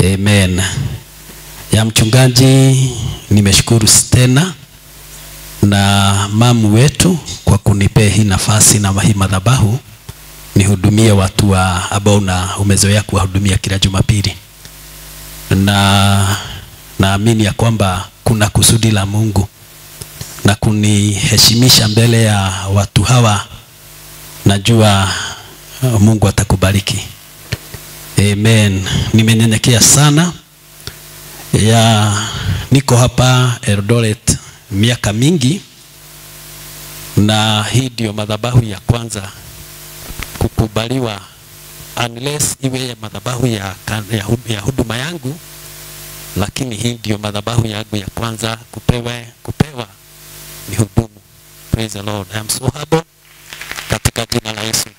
Amen. Ya mchungaji, nimeshukuru tena na mamu wetu kwa kunipea hii nafasi na hii madhabahu nihudumie watu wa ambao na umezoea kuwahudumia kila Jumapili, na naamini ya kwamba kuna kusudi la Mungu na kuniheshimisha mbele ya watu hawa. Najua uh, Mungu atakubariki. Amen. Nimenyenyekea sana ya niko hapa Eldoret miaka mingi, na hii ndio madhabahu ya kwanza kukubaliwa, unless iwe ya madhabahu ya, ya, ya huduma yangu, lakini hii ndio madhabahu yangu ya kwanza kupewa, kupewa ni hudumu. Praise the Lord. I am so humble katika jina la Yesu.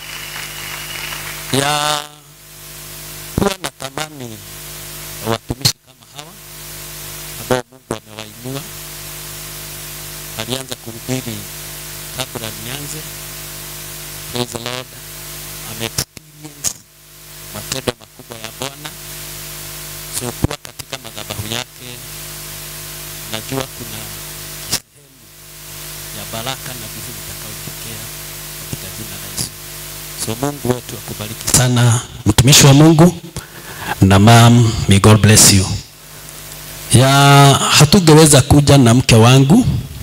Ya huwa natamani watumishi kama hawa ambao Mungu amewainua. Alianza kuhubiri kabla nianze. Praise the Lord. Ame experience matendo makubwa ya Bwana. So kuwa katika madhabahu yake, najua kuna sehemu ya baraka na vitu vitakavyotokea katika jina la Yesu. So Mungu wetu akubariki sana, mtumishi wa Mungu na mam, may God bless you. Ya hatungeweza kuja na mke wangu,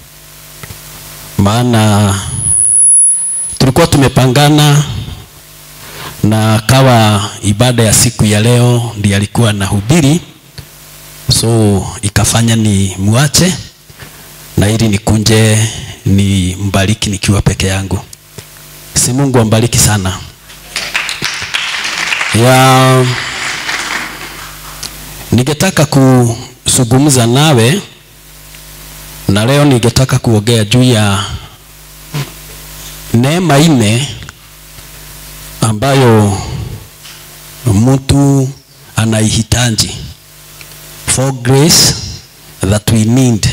maana tulikuwa tumepangana na kawa ibada ya siku ya leo ndiye alikuwa anahubiri, so ikafanya ni muache na ili nikunje ni mbariki nikiwa peke yangu. Si Mungu ambariki sana. Ya ningetaka kuzungumza nawe na leo ningetaka kuongea juu ya neema ine ambayo mtu anaihitaji, for grace that we need.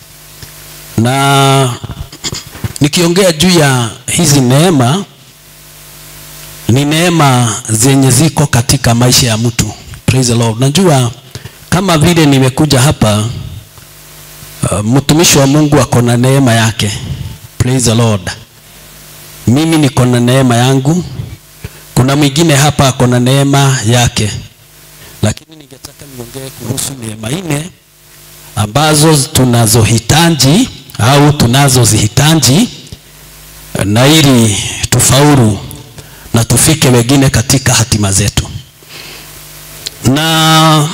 Na nikiongea juu ya hizi neema, ni neema zenye ziko katika maisha ya mtu. Praise the Lord. Najua kama vile nimekuja hapa uh, mtumishi wa Mungu ako na neema yake. Praise the Lord. Mimi niko na neema yangu, kuna mwingine hapa ako na neema yake, lakini ningetaka niongee kuhusu neema nne ambazo tunazohitaji au tunazozihitaji na ili tufaulu na tufike wengine katika hatima zetu. Na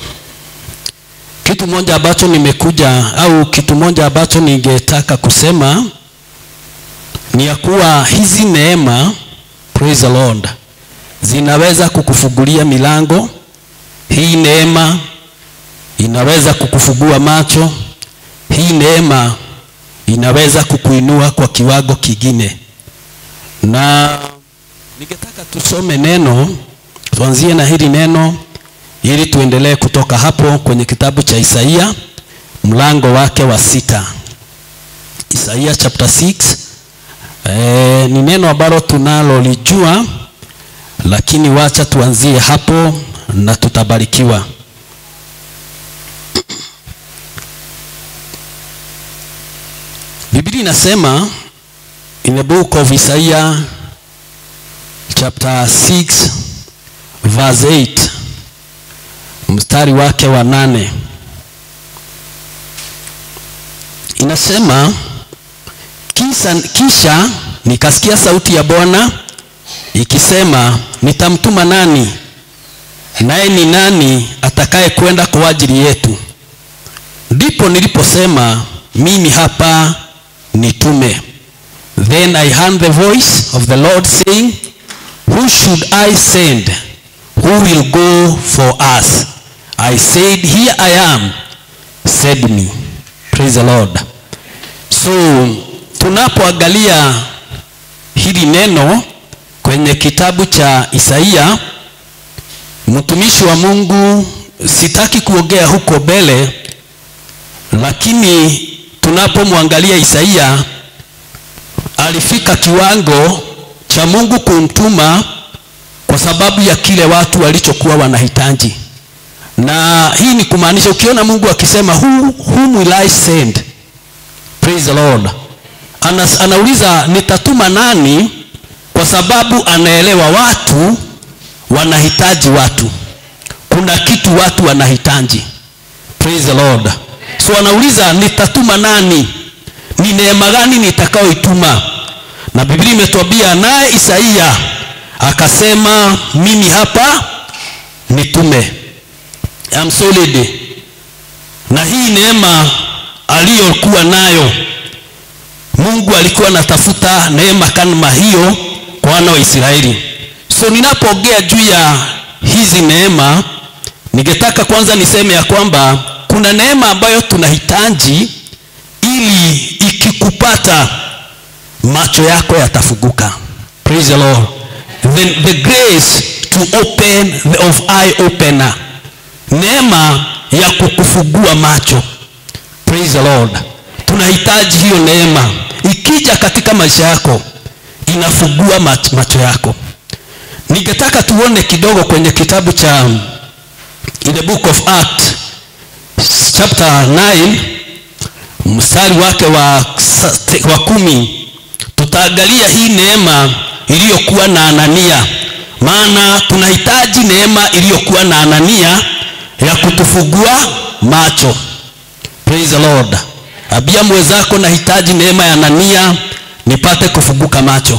kitu moja ambacho nimekuja au kitu moja ambacho ningetaka kusema ni ya kuwa hizi neema, praise the Lord, zinaweza kukufungulia milango. Hii neema inaweza kukufungua macho. Hii neema inaweza kukuinua kwa kiwango kingine, na ningetaka tusome neno, tuanzie na hili neno ili tuendelee kutoka hapo kwenye kitabu cha Isaia mlango wake wa sita. Isaia chapter 6 E, ni neno ambalo tunalolijua, lakini wacha tuanzie hapo na tutabarikiwa. Biblia inasema in the book of Isaiah chapter 6 verse 8 mstari wake wa nane inasema Kisa, kisha nikasikia sauti ya Bwana ikisema, nitamtuma nani? Naye ni nani atakaye kwenda kwa ajili yetu? Ndipo niliposema mimi hapa, nitume. Then I heard the voice of the Lord saying, Who should I send? Who will go for us? I said, Here I am, send me. Praise the Lord. So tunapoangalia hili neno kwenye kitabu cha Isaia, mtumishi wa Mungu, sitaki kuongea huko mbele, lakini tunapomwangalia Isaia alifika kiwango cha Mungu kumtuma kwa sababu ya kile watu walichokuwa wanahitaji. na hii ni kumaanisha ukiona mungu akisema who, whom will i send praise the lord Anas, anauliza nitatuma nani kwa sababu anaelewa watu wanahitaji watu kuna kitu watu wanahitaji praise the lord so anauliza nitatuma nani ni neema gani nitakayoituma na biblia imetuambia naye isaia akasema mimi hapa nitume I'm solid na hii neema aliyokuwa nayo mungu alikuwa anatafuta neema kama hiyo kwa wana wa israeli so ninapoongea juu ya hizi neema ningetaka kwanza niseme ya kwamba kuna neema ambayo tunahitaji ili ikikupata macho yako yatafunguka praise the lord the, the grace to open the of eye opener neema ya kukufungua macho praise the lord tunahitaji hiyo neema ikija katika maisha yako inafungua mach, macho yako ningetaka tuone kidogo kwenye kitabu cha in the book of act chapter 9 mstari wake wa, wa kumi tutaangalia hii neema iliyokuwa na anania maana tunahitaji neema iliyokuwa na anania ya kutufungua macho praise the lord abia mwenzako nahitaji neema ya anania nipate kufunguka macho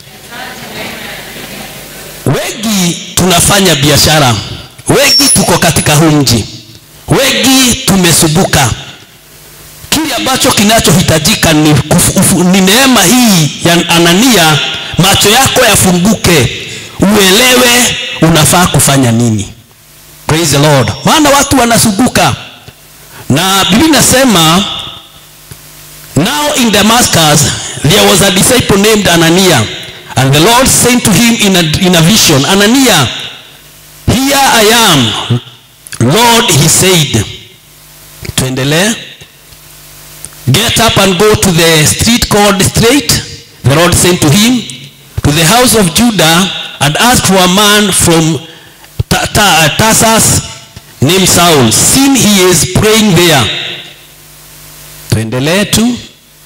wengi tunafanya biashara wengi tuko katika huu mji wengi tumesubuka kile ambacho kinachohitajika ni, kufu, ni neema hii ya anania macho yako yafunguke uelewe unafaa kufanya nini praise the lord maana watu wanasubuka na biblia inasema now in damascus there was a disciple named anania and the lord said to him in a, in a vision anania here i am lord he said tuendelee get up and go to the street called straight the lord said to him to the house of judah and ask for a man from Tarsus named Saul. Sin he is praying there. Tuendelee tu.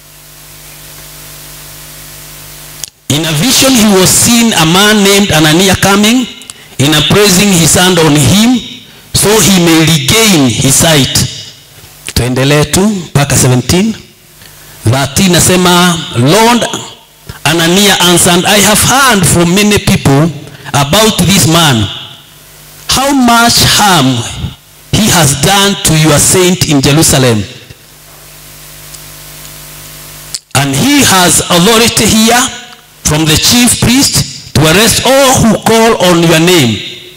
In a vision he was seen a man named Anania coming in a praising his hand on him so he may regain his sight. Tuendelee tu mpaka 17. 13 nasema Lord Anania answered, I have heard from many people about this man how much harm he has done to your saint in Jerusalem. And he has authority here from the chief priest to arrest all who call on your name.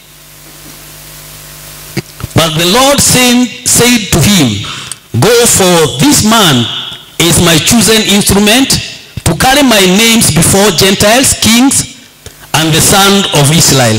But the Lord said, said to him, Go for this man is my chosen instrument to carry my names before Gentiles, kings, and the son of Israel.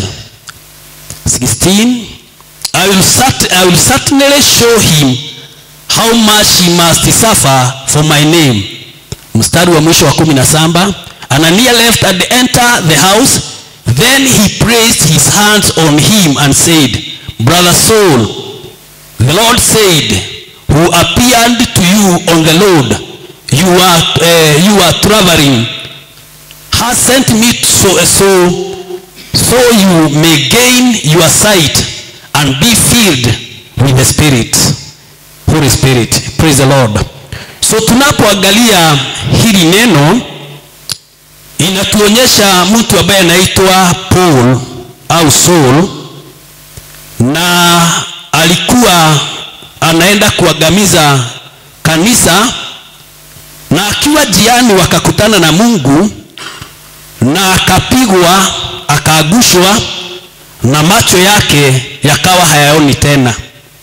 16 I will, cert- I will certainly show him how much he must suffer for my name. Mstari wa mwisho wa kumi na saba Anania left and entered the house. Then he praised his hands on him and said, Brother Saul, the Lord said, who appeared to you on the road, you are, uh, you are traveling, has sent me so, so so you may gain your sight and be filled with the spirit holy spirit praise the lord so tunapoangalia hili neno inatuonyesha mtu ambaye anaitwa paul au saul na alikuwa anaenda kuangamiza kanisa na akiwa jiani wakakutana na mungu na akapigwa akaagushwa na macho yake yakawa hayaoni tena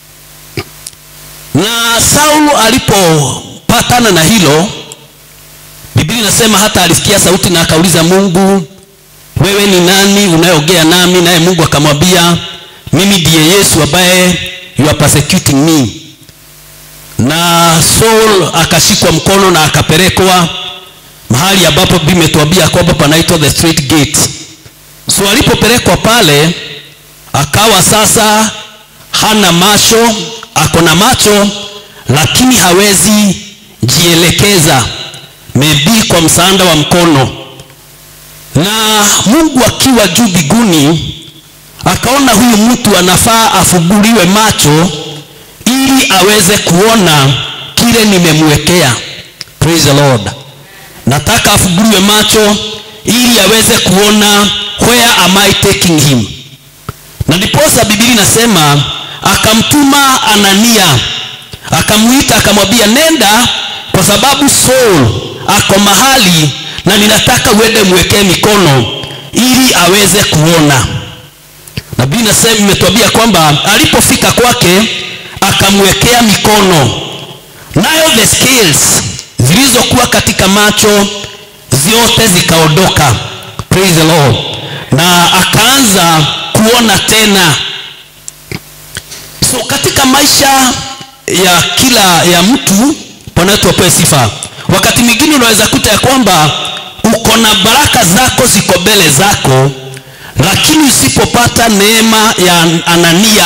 na saulo alipopatana na hilo biblia inasema hata alisikia sauti na akauliza mungu wewe ni nani unayeongea nami naye mungu akamwambia mimi ndiye yesu ambaye you are persecuting me na saul akashikwa mkono na akapelekwa mahali ambapo biblia imetuambia kwamba panaitwa the straight gate so alipopelekwa pale akawa sasa hana macho ako na macho lakini hawezi jielekeza maybe kwa msaada wa mkono na mungu akiwa juu biguni akaona huyu mtu anafaa afuguliwe macho ili aweze kuona kile nimemwekea praise the lord nataka afuguliwe macho ili aweze kuona where am i taking him na ndiposa biblia inasema akamtuma anania akamwita akamwambia nenda kwa sababu saul ako mahali na ninataka uende mwekee mikono ili aweze kuona na biblia inasema imetuambia kwamba alipofika kwake akamwekea mikono nayo the scales zilizokuwa katika macho zote zikaondoka praise the lord na akaanza kuona tena so katika maisha ya kila ya mtu bwana wetu apewe sifa wakati mwingine unaweza kuta ya kwamba uko na baraka zako ziko mbele zako lakini usipopata neema ya anania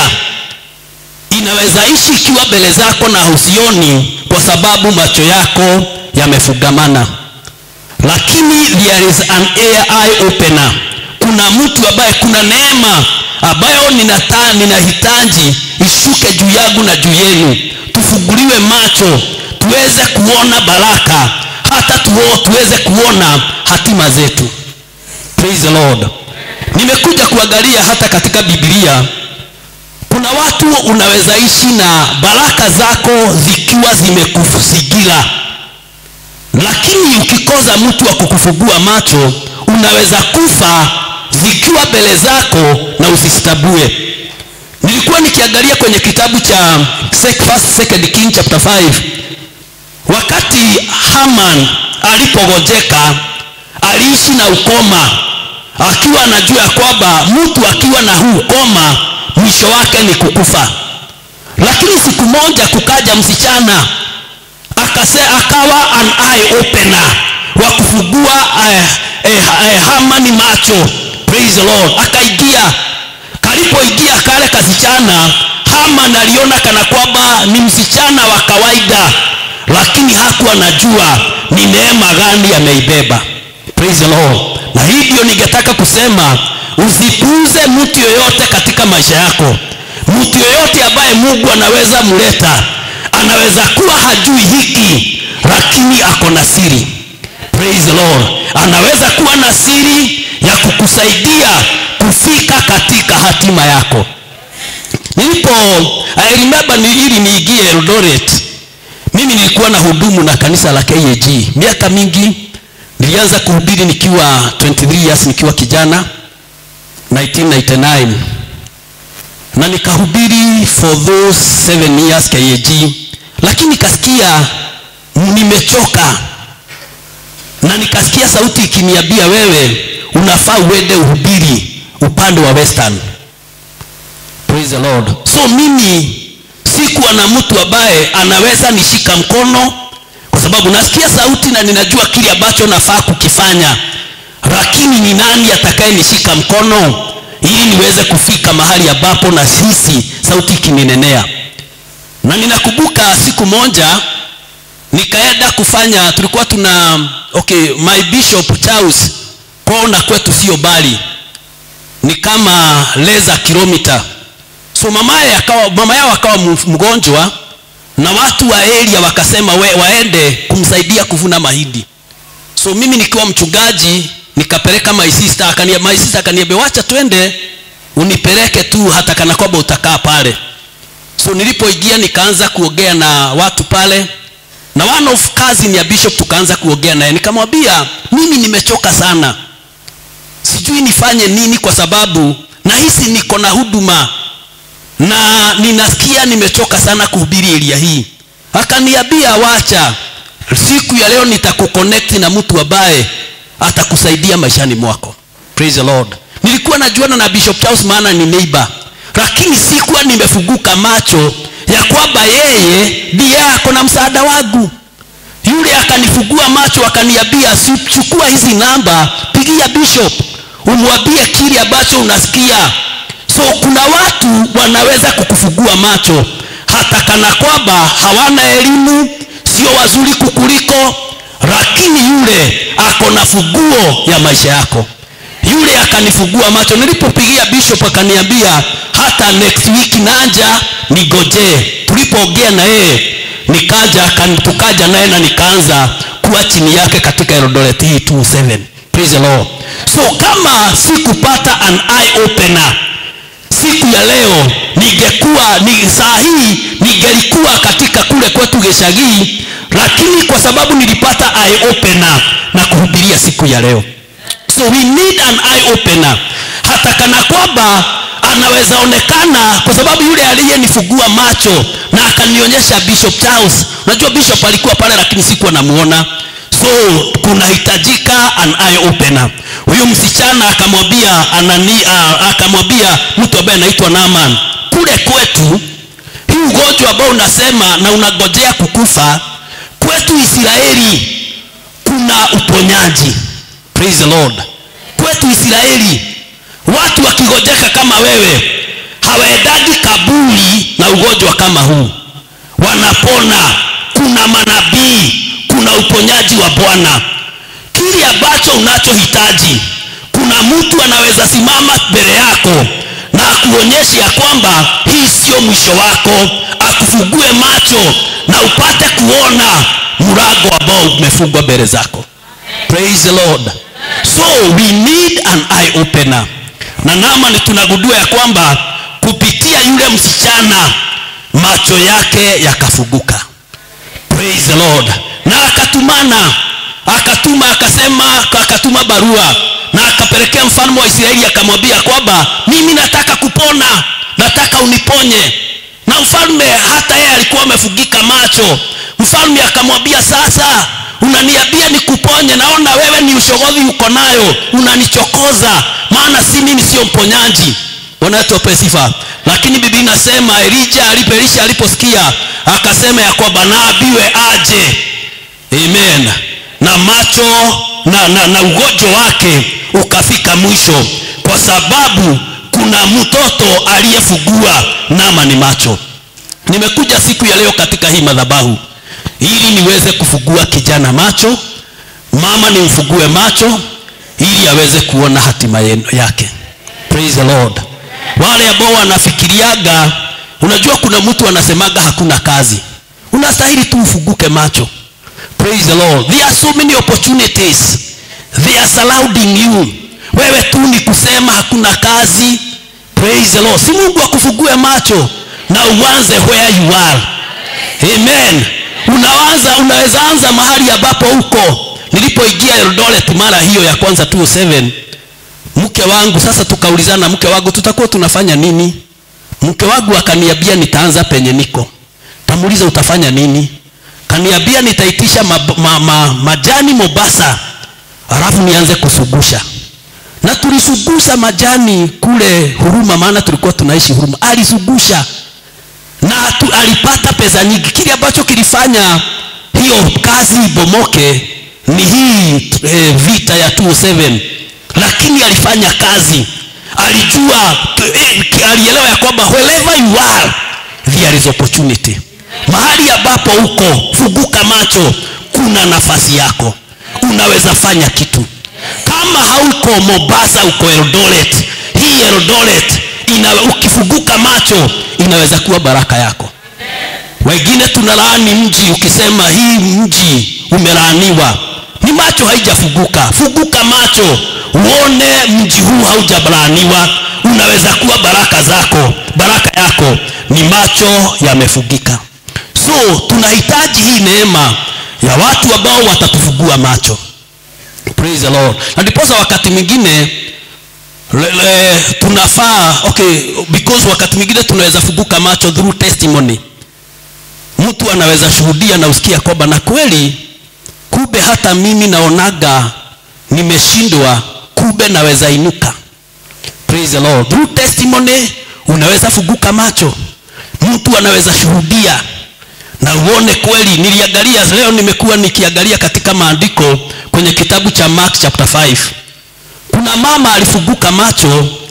inaweza ishi ikiwa mbele zako na husioni kwa sababu macho yako yamefugamana lakini there is an eye opener kuna mtu ambaye kuna neema ambayo ninata ninahitaji ishuke juu yangu na juu yenu tufunguliwe macho tuweze kuona baraka hata tuo, tuweze kuona hatima zetu praise the lord nimekuja kuangalia hata katika biblia kuna watu unaweza ishi na baraka zako zikiwa zimekusigira lakini ukikoza mtu wa kukufungua macho unaweza kufa zikiwa mbele zako na usistabue nilikuwa nikiangalia kwenye kitabu cha first, second king chapter 5 wakati haman alipogojeka aliishi na ukoma akiwa anajua ya kwamba mtu akiwa na huu ukoma mwisho wake ni kukufa lakini siku moja kukaja msichana akase akawa an eye opener wa kufungua eh, eh, eh, hamani macho praise the lord akaingia kalipoingia kale kasichana haman aliona kana kwamba ni msichana wa kawaida lakini hakuwa anajua ni neema gani ameibeba praise the lord na hii ndio ningetaka kusema usipuuze mtu yoyote katika maisha yako mtu yoyote ambaye mungu anaweza mleta anaweza kuwa hajui hiki lakini ako na siri praise the lord anaweza kuwa na siri ya kukusaidia kufika katika hatima yako nilipo I remember ni ili niingie Eldoret mimi nilikuwa na hudumu na kanisa la KAG miaka mingi nilianza kuhubiri nikiwa 23 years nikiwa kijana 1999 na nikahubiri for those 7 years KAG lakini nikasikia nimechoka na nikasikia sauti ikiniambia wewe unafaa uende uhubiri upande wa western praise the lord so mimi sikuwa na mtu ambaye anaweza nishika mkono kwa sababu nasikia sauti na ninajua kile ambacho nafaa kukifanya lakini ni nani atakaye nishika mkono ili niweze kufika mahali ambapo na sisi sauti ikininenea na ninakumbuka siku moja nikaenda kufanya tulikuwa tuna okay my bishop Charles kwao na kwetu sio bali ni kama leza kilomita so mamaye akawa mama yao akawa mgonjwa na watu wa area wakasema we, waende kumsaidia kuvuna mahindi so mimi nikiwa mchungaji nikapeleka my sister akania my sister akaniambia wacha twende unipeleke tu hata kana kwamba utakaa pale so nilipoingia nikaanza kuongea na watu pale na one of cousin ya bishop tukaanza kuongea naye nikamwambia mimi nimechoka sana sijui nifanye nini kwa sababu nahisi niko na huduma na ninasikia nimechoka sana kuhubiri eria hii akaniambia wacha siku ya leo nitakuconnect na mtu ambaye atakusaidia maishani mwako praise the lord nilikuwa najuana na bishop charles maana ni neighbor lakini sikuwa nimefunguka macho ya kwamba yeye ndiye ako na msaada wangu yule akanifungua macho akaniambia chukua hizi namba pigia bishop umwambie kile ambacho unasikia so kuna watu wanaweza kukufugua macho hata kana kwamba hawana elimu sio wazuri kukuliko lakini yule ako na fuguo ya maisha yako yule akanifugua macho nilipopigia bishop akaniambia hata next week naja nigojee tulipoongea na yeye nikaja akan- tukaja naye na nikaanza kuwa chini yake katika Eldoret hii 27 praise the Lord so kama sikupata an eye opener siku ya leo ningekuwa ni saa hii ningelikuwa katika kule kwetu Geshagii lakini kwa sababu nilipata eye opener na kuhubiria siku ya leo so we need an eye opener hata kana kwamba anaweza onekana kwa sababu yule aliyenifungua macho na akanionyesha bishop charles unajua bishop alikuwa pale lakini sikuwa namuona so kunahitajika an eye opener huyu msichana akamwambia anani uh, akamwambia mtu ambaye anaitwa naman kule kwetu hii ugonjwa ambao unasema na unagojea kukufa kwetu israeli kuna uponyaji praise the lord kwetu israeli watu wakigojeka kama wewe hawaendagi kaburi na ugonjwa kama huu wanapona kuna manabii kuna uponyaji wa bwana kile ambacho unachohitaji kuna mtu anaweza simama mbele yako na akuonyeshe ya kwamba hii sio mwisho wako akufugue macho na upate kuona mlango ambao umefungwa mbele zako praise the lord so we need an eye opener na namani tunagundua ya kwamba kupitia yule msichana macho yake yakafuguka praise the lord na akatumana akatuma akasema akatuma barua na akapelekea mfalme wa israeli akamwambia kwamba mimi nataka kupona nataka uniponye na mfalme hata yeye alikuwa amefugika macho mfalme akamwambia sasa unaniambia nikuponye naona wewe ni ushogodhi uko nayo unanichokoza maana si mimi sio mponyaji wanatope sifa lakini bibi nasema elija alipelisha aliposikia akasema ya kwamba naabiwe aje amen na macho na, na, na ugonjwa wake ukafika mwisho kwa sababu kuna mtoto aliyefugua nama ni macho nimekuja siku ya leo katika hii madhabahu ili niweze kufugua kijana macho mama nimfugue macho ili aweze kuona hatima yenu- yake praise the lord wale ambao wanafikiriaga unajua kuna mtu anasemaga hakuna kazi unastahili tu ufuguke macho praise the lord there are so many opportunities they are surrounding you wewe tu ni kusema hakuna kazi praise the lord si mungu akufugue macho na uanze where you are amen unaanza unaweza anza mahali ambapo uko nilipoingia eldoret mara hiyo ya kwanza 207 mke wangu sasa tukaulizana mke wangu tutakuwa tunafanya nini mke wangu akaniambia nitaanza penye niko tamuuliza utafanya nini kaniambia nitaitisha ma, ma, ma, majani mobasa alafu nianze kusugusha na tulisugusha majani kule huruma maana tulikuwa tunaishi huruma alisugusha na tu, alipata pesa nyingi kile ambacho kilifanya hiyo kazi ibomoke ni hii e, vita ya 27 lakini alifanya kazi alijua e, alielewa ya kwamba wherever you are there is opportunity mahali ambapo uko fuguka macho kuna nafasi yako unaweza fanya kitu kama hauko mombasa uko eldoret hii eldoret ina, ukifuguka macho inaweza kuwa baraka yako wengine tunalaani mji ukisema hii mji umelaaniwa ni macho haijafuguka fuguka macho uone mji huu haujalaaniwa unaweza kuwa baraka zako baraka yako ni macho yamefugika so tunahitaji hii neema ya watu ambao watatufugua macho praise the lord na ndiposa wakati mwingine le, le, tunafaa okay because wakati mwingine tunaweza fuguka macho through testimony mtu anaweza shuhudia na usikia kwamba na kweli kumbe hata mimi naonaga nimeshindwa kumbe naweza inuka praise the lord through testimony unaweza fuguka macho mtu anaweza shuhudia na uone kweli niliangalia leo nimekuwa nikiangalia katika maandiko kwenye kitabu cha mark chapter 5 kuna mama alifuguka macho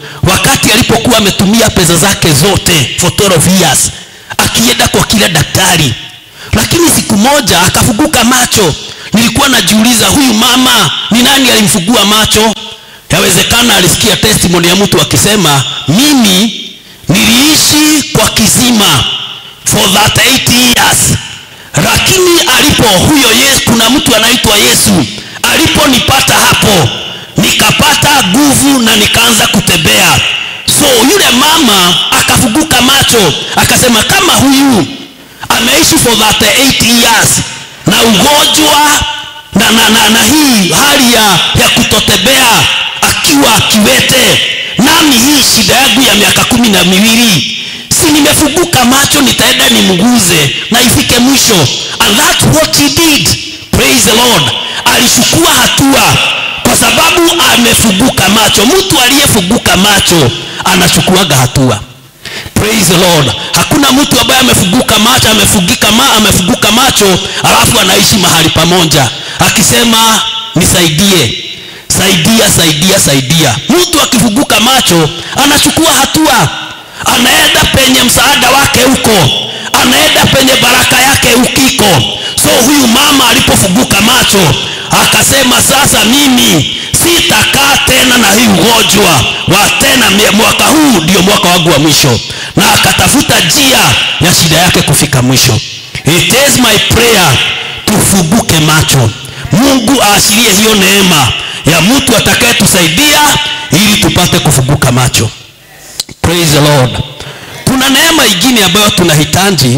wakati alipokuwa ametumia pesa zake zote for 12 years akienda kwa kila daktari lakini siku moja akafuguka macho nilikuwa najiuliza huyu mama ni nani alimfugua macho yawezekana alisikia testimony ya mtu akisema mimi niliishi kwa kisima for 38 years lakini alipo huyo yesu kuna mtu anaitwa yesu aliponipata hapo nikapata nguvu na nikaanza kutembea so yule mama akafuguka macho akasema kama huyu ameishi for 38 years na ugonjwa na, na, na, na hii hali ya, ya kutotembea akiwa akiwete nami hii shida yangu ya miaka kumi na miwili si nimefunguka macho nitaenda nimguze na ifike mwisho and that's what he did praise the lord alichukua hatua kwa sababu amefunguka macho mtu aliyefunguka macho anachukuaga hatua praise the lord hakuna mtu ambaye amefunguka macho amefugika ma, amefunguka macho alafu anaishi mahali pamoja akisema nisaidie saidia saidia saidia mtu akifunguka macho anachukua hatua anaenda penye msaada wake huko anaenda penye baraka yake ukiko so huyu mama alipofunguka macho akasema sasa mimi sitakaa tena na hii ugonjwa wa tena mie- mwaka huu ndio mwaka wangu wa mwisho na akatafuta njia ya shida yake kufika mwisho it is my prayer tufunguke macho mungu aashirie hiyo neema ya mtu atakayetusaidia ili tupate kufunguka macho praise the lord kuna neema ingine ambayo tunahitaji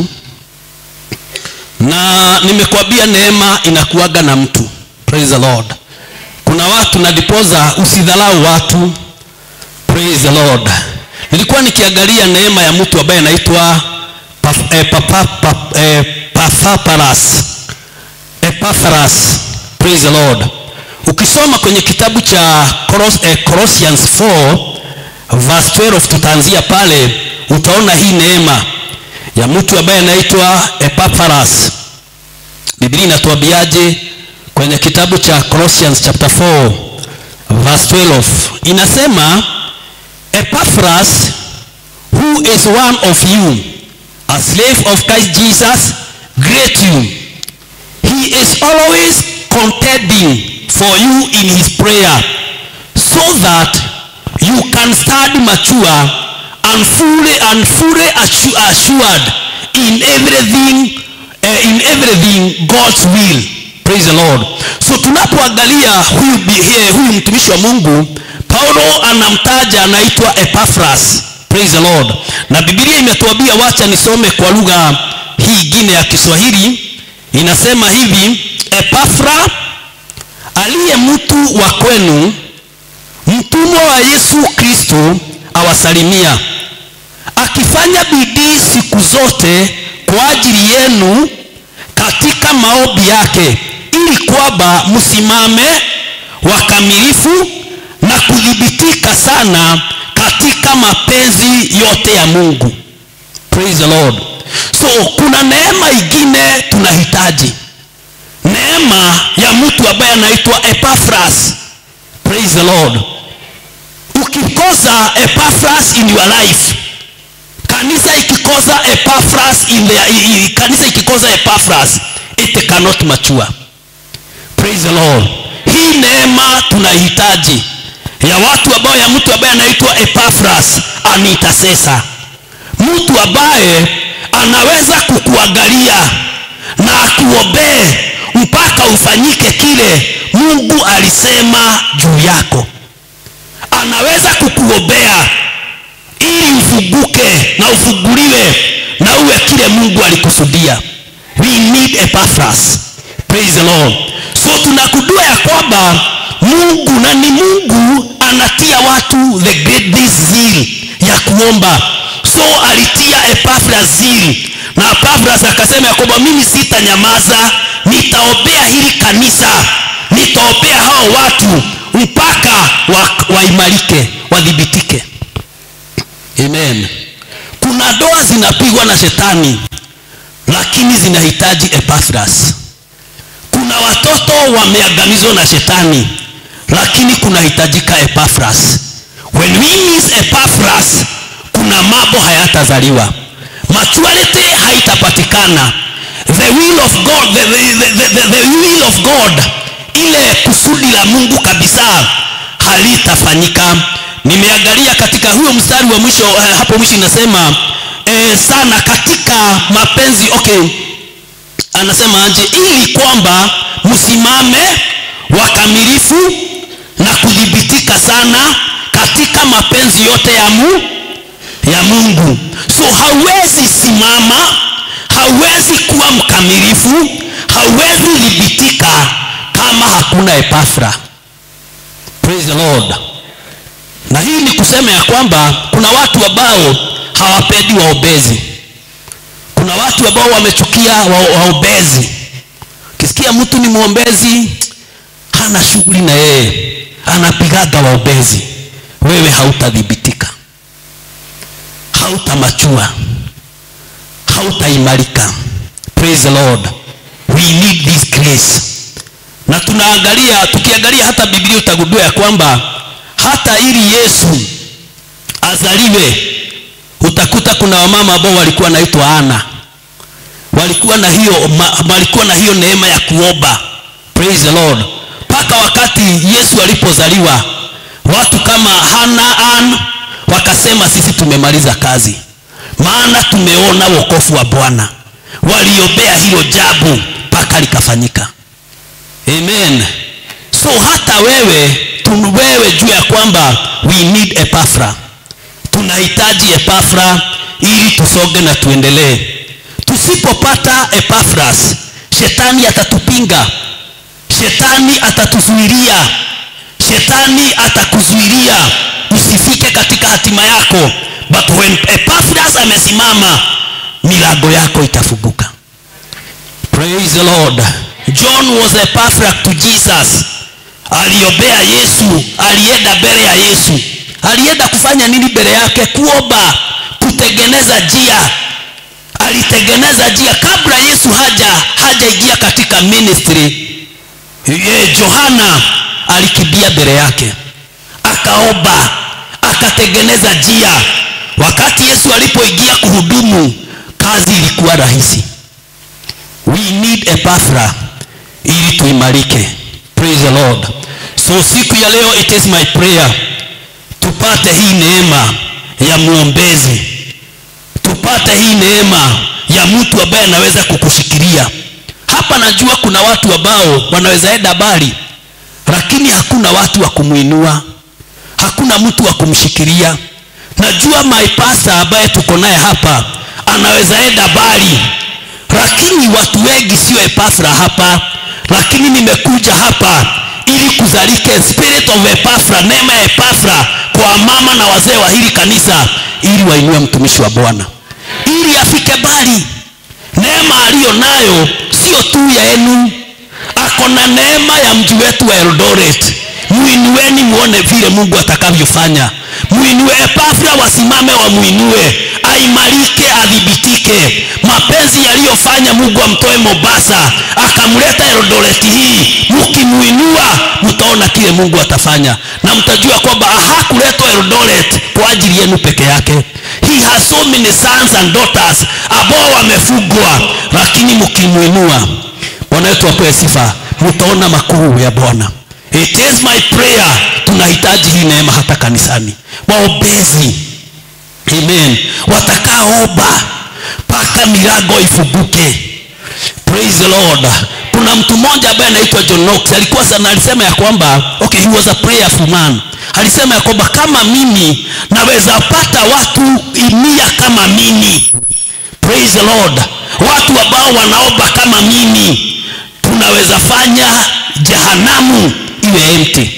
na nimekwambia neema inakuaga na mtu praise the lord kuna watu nadipoza usidhalau watu praise the lord nilikuwa nikiangalia neema ya mtu ambaye anaitwa Paf- eh, Papa- Pap- eh, Paphaparas Epaphras praise the lord ukisoma kwenye kitabu cha Colos, eh, Colossians 4 verse 12 tutaanzia pale utaona hii neema ya mtu ambaye anaitwa Epaphras biblia inatuambiaje kwenye kitabu cha Colossians chapter 4 verse 12 inasema Epaphras who is one of you a slave of Christ Jesus greet you he is always contending for you in his prayer so that you can stand mature and fully and fully assu- assured in everything uh, in everything God's will praise the Lord so tunapoangalia huyu, bi- eh, huyu mtumishi wa Mungu Paulo anamtaja anaitwa Epaphras praise the Lord na Biblia imetuambia wacha nisome kwa lugha hii ingine ya Kiswahili inasema hivi Epafra aliye mtu wa kwenu mtumwa wa Yesu Kristo awasalimia akifanya bidii siku zote kwa ajili yenu katika maombi yake ili kwamba msimame wakamilifu na kudhibitika sana katika mapenzi yote ya Mungu praise the Lord so kuna neema ingine tunahitaji neema ya mtu ambaye anaitwa Epaphras praise the Lord ukikosa Epaphras in your life kanisa ikikosa Epaphras in their, i, i, kanisa ikikosa Epaphras it cannot mature praise the Lord hii neema tunahitaji ya watu ambao ya mtu ambaye anaitwa Epaphras an intercessor mtu ambaye anaweza kukuangalia na akuombee mpaka ufanyike kile Mungu alisema juu yako. Anaweza kukuombea ili ufunguke na ufunguliwe na uwe kile Mungu alikusudia. We need Epaphras. Praise the Lord. So tunakudua ya kwamba Mungu na ni Mungu anatia watu the great this zeal ya kuomba. So alitia Epaphras zeal na Epaphras akasema ya kwamba mimi sitanyamaza, nitaombea hili kanisa, nitaombea hao watu mpaka wa- waimarike, wadhibitike. Amen. Kuna doa zinapigwa na shetani, lakini zinahitaji Epaphras. Kuna watoto wameangamizwa na shetani, lakini kunahitajika Epaphras. when we miss epaphras kuna mambo hayatazaliwa maturity haitapatikana the will of god the, the, the, the, the will of god ile kusudi la mungu kabisa halitafanyika nimeangalia katika huyo mstari wa mwisho eh, hapo mwisho inasema eh, sana katika mapenzi okay anasema aje ili kwamba msimame wakamilifu na kudhibitika sana katika mapenzi yote ya mu ya mungu so hauwezi simama hauwezi kuwa mkamilifu hauwezi dhibitika kama hakuna epafra praise the lord na hii ni kusema ya kwamba kuna watu ambao hawapendi waobezi kuna watu ambao wamechukia wa- waombezi ukisikia mtu ni mwombezi hana shughuli na yeye anapigaga waombezi wewe hautadhibitika hautamachua hautaimarika praise the lord we need this grace na tunaangalia tukiangalia hata biblia utagundua ya kwamba hata ili yesu azaliwe utakuta kuna wamama ambao walikuwa naitwa ana walikuwa na hiyo ma, walikuwa na hiyo neema ya kuomba praise the lord mpaka wakati yesu alipozaliwa watu kama hana an wakasema sisi tumemaliza kazi maana tumeona wokovu wa bwana waliombea hilo jabu mpaka likafanyika amen so hata wewe tu- wewe juu ya kwamba we need epafra tunahitaji epafra ili tusonge na tuendelee tusipopata epafras shetani atatupinga shetani atatuzuilia shetani atakuzuilia usifike katika hatima yako but when epafras amesimama milango yako itafunguka praise the lord john was a patriarch to jesus aliombea yesu alienda mbele ya yesu alienda kufanya nini mbele yake kuomba kutengeneza njia alitengeneza njia kabla yesu haja hajaingia katika ministry ye johana alikimbia mbele yake akaomba akatengeneza njia wakati yesu alipoingia kuhudumu kazi ilikuwa rahisi we need epaphra ili tuimarike praise the lord so siku ya leo it is my prayer tupate hii neema ya mwombezi tupate hii neema ya mtu ambaye anaweza kukushikilia hapa najua kuna watu ambao wanaweza enda mbali lakini hakuna watu wa kumwinua hakuna mtu wa kumshikilia najua my pastor ambaye tuko naye hapa anaweza enda mbali lakini watu wengi sio epafra hapa lakini nimekuja hapa ili kuzalike spirit of epafra neema ya epafra kwa mama na wazee wa hili kanisa ili wainue mtumishi wa bwana ili afike mbali neema aliyo nayo sio tu ya enu ako na neema ya mji wetu wa eldoret muinueni muone vile mungu atakavyofanya muinue epafra wasimame wamuinue aimarike adhibitike mapenzi yaliyofanya mungu amtoe mombasa akamleta eldoreti hii mkimuinua mtaona kile mungu atafanya na mtajua kwamba hakuletwa eldoret kwa ajili yenu peke yake he has so many sons and daughters ambao wamefugwa lakini mkimuinua bwana wetu apewe sifa mtaona makuu ya bwana it is my prayer tunahitaji hii neema hata kanisani waombezi amen watakaoomba mpaka milango ifunguke praise the lord kuna mtu mmoja ambaye anaitwa john knox alikuwa sana alisema ya kwamba okay he was a prayerful man alisema ya kwamba kama mimi naweza pata watu mia kama mimi praise the lord watu ambao wanaomba kama mimi tunaweza fanya jehanamu iwe empty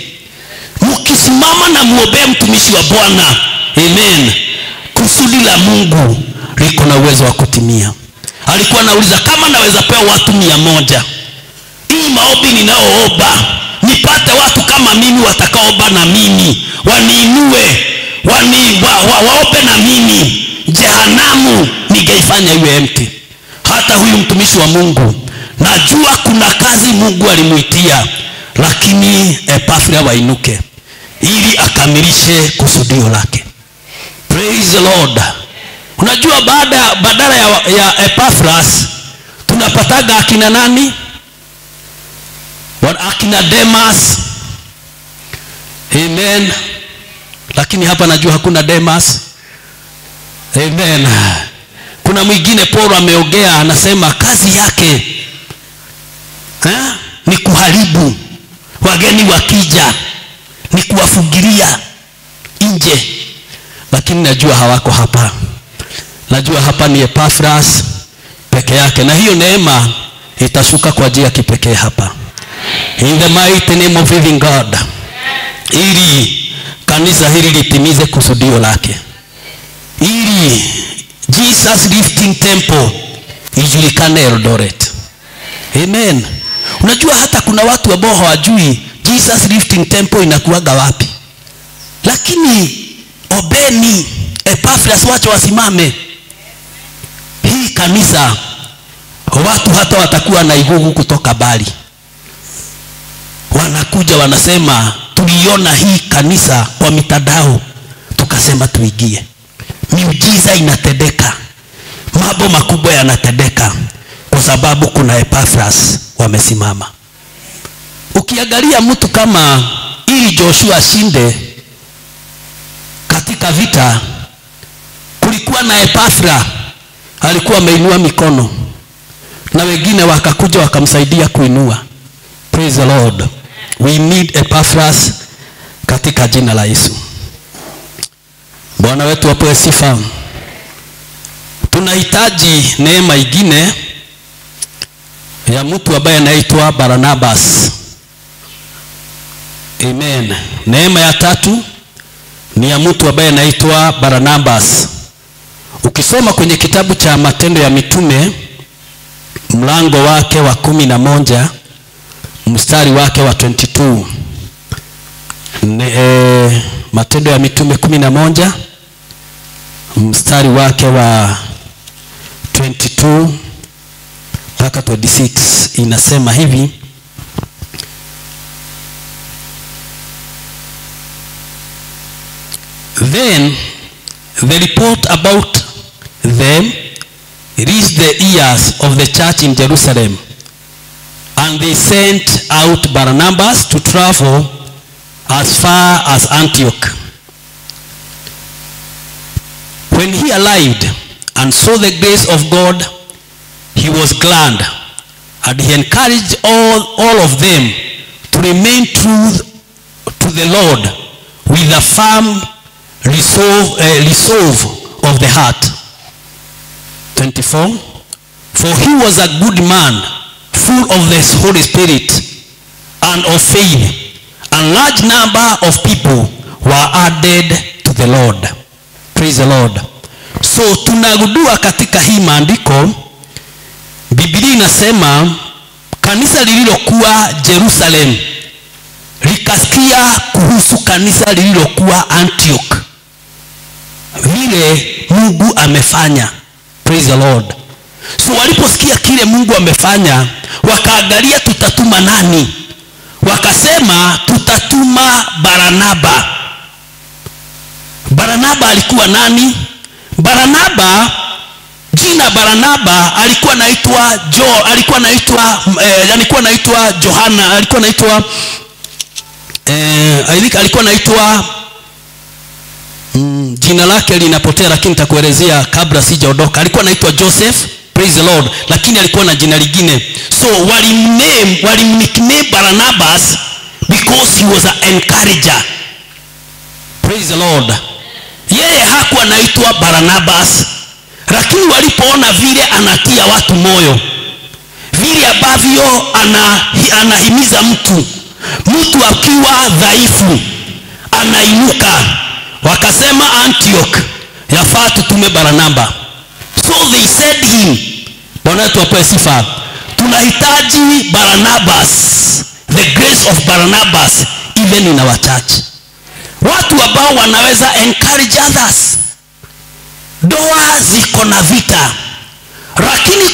mkisimama na mwombee mtumishi wa bwana amen kusudi la mungu liko na uwezo wa kutimia alikuwa anauliza kama naweza pewa watu mia moja hii maombi ninayoomba nipate watu kama mimi watakaomba na mimi waniinue wani, wa, wa, waombe na mimi jehanamu ningeifanya iwe empty hata huyu mtumishi wa mungu najua kuna kazi mungu alimwitia lakini epafria wainuke ili akamilishe kusudio lake praise the lord unajua baada badala ya, ya epaphras tunapataga akina nani Wa- akina demas amen lakini hapa najua hakuna demas amen kuna mwingine paulo ameongea anasema kazi yake ha? ni kuharibu wageni wakija ni kuwafungilia nje lakini najua hawako hapa najua hapa ni epafras peke yake na hiyo neema itashuka kwa njia ya kipekee hapa in the mighty name of living god ili kanisa hili litimize kusudio lake ili jesus lifting temple ijulikane eldoret amen unajua hata kuna watu ambao hawajui jesus lifting temple inakuaga wapi lakini obeni epafras wacho wasimame hii kanisa watu hata watakuwa na igugu kutoka bali wanakuja wanasema tuliona hii kanisa kwa mitandao tukasema tuigie miujiza inatendeka mambo makubwa yanatendeka kwa sababu kuna epafras wamesimama ukiangalia mtu kama ili joshua ashinde katika vita kulikuwa na epafra alikuwa ameinua mikono na wengine wakakuja wakamsaidia kuinua praise the lord we need epaphras katika jina la yesu bwana wetu apewe sifa tunahitaji neema ingine ya mtu ambaye anaitwa barnabas amen neema ya tatu ni ya mtu ambaye anaitwa barnabas ukisoma kwenye kitabu cha matendo ya mitume mlango wake wa kumi na moja mstari wake wa 22 ne, e, matendo ya mitume kumi na moja mstari wake wa 22 mpaka 26 inasema hivi then the report about them reached the ears of the church in jerusalem and they sent out barnabas to travel as far as antioch when he arrived and saw the grace of god he was glad and he encouraged all, all of them to remain true to the lord with a firm resolve, uh, resolve of the heart 24 for he was a good man full of the holy spirit and of faith and large number of people were added to the lord praise the lord so tunagundua katika hii maandiko bibilia inasema kanisa lililokuwa jerusalem likasikia kuhusu kanisa lililokuwa antioch vile mungu amefanya praise the lord so waliposikia kile mungu amefanya wakaangalia tutatuma nani wakasema tutatuma baranaba baranaba alikuwa nani baranaba jina baranaba alikuwa naitwa jo alikuwa naitwa eh, alikuwa naitwa johana alikuwa naitwa eh, alikuwa naitwa mm, jina lake linapotea lakini nitakuelezea kabla sijaondoka alikuwa anaitwa joseph praise the lord lakini alikuwa na jina lingine so walimname walimnickname barnabas because he was an encourager praise the lord yeye hakuwa anaitwa barnabas lakini walipoona vile anatia watu moyo vile ambavyo ana, anahimiza mtu mtu akiwa dhaifu anainuka wakasema antioch yafaa tutume baranaba so they said him bwana wetu apewe sifa tunahitaji baranabas the grace of baranabas even in our church watu ambao wanaweza encourage others doa ziko na vita lakini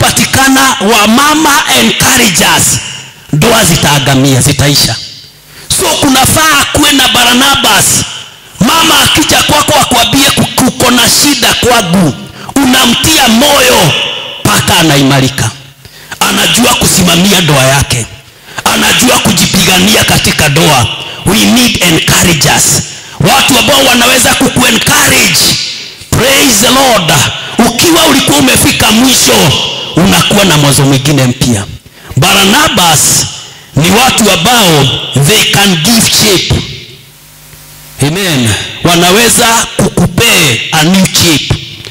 kusipopatikana wamama encouragers ndoa zitaagamia zitaisha so kunafaa kuwe na baranabas mama akija kwako akwambie kuko na shida kwangu unamtia moyo mpaka anaimarika anajua kusimamia ndoa yake anajua kujipigania katika ndoa we need encouragers watu ambao wanaweza kukuencourage praise the lord ukiwa ulikuwa umefika mwisho unakuwa na mwanzo mwingine mpya baranabas ni watu ambao they can give shape amen wanaweza kukupee a new shape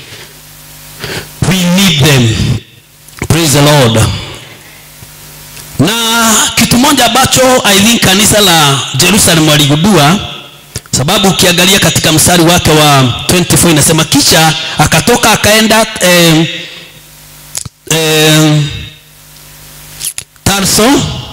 we need them praise the lord na kitu moja ambacho i think kanisa la jerusalem waligundua sababu ukiangalia katika mstari wake wa 24 inasema kisha akatoka akaenda eh, eh, tarso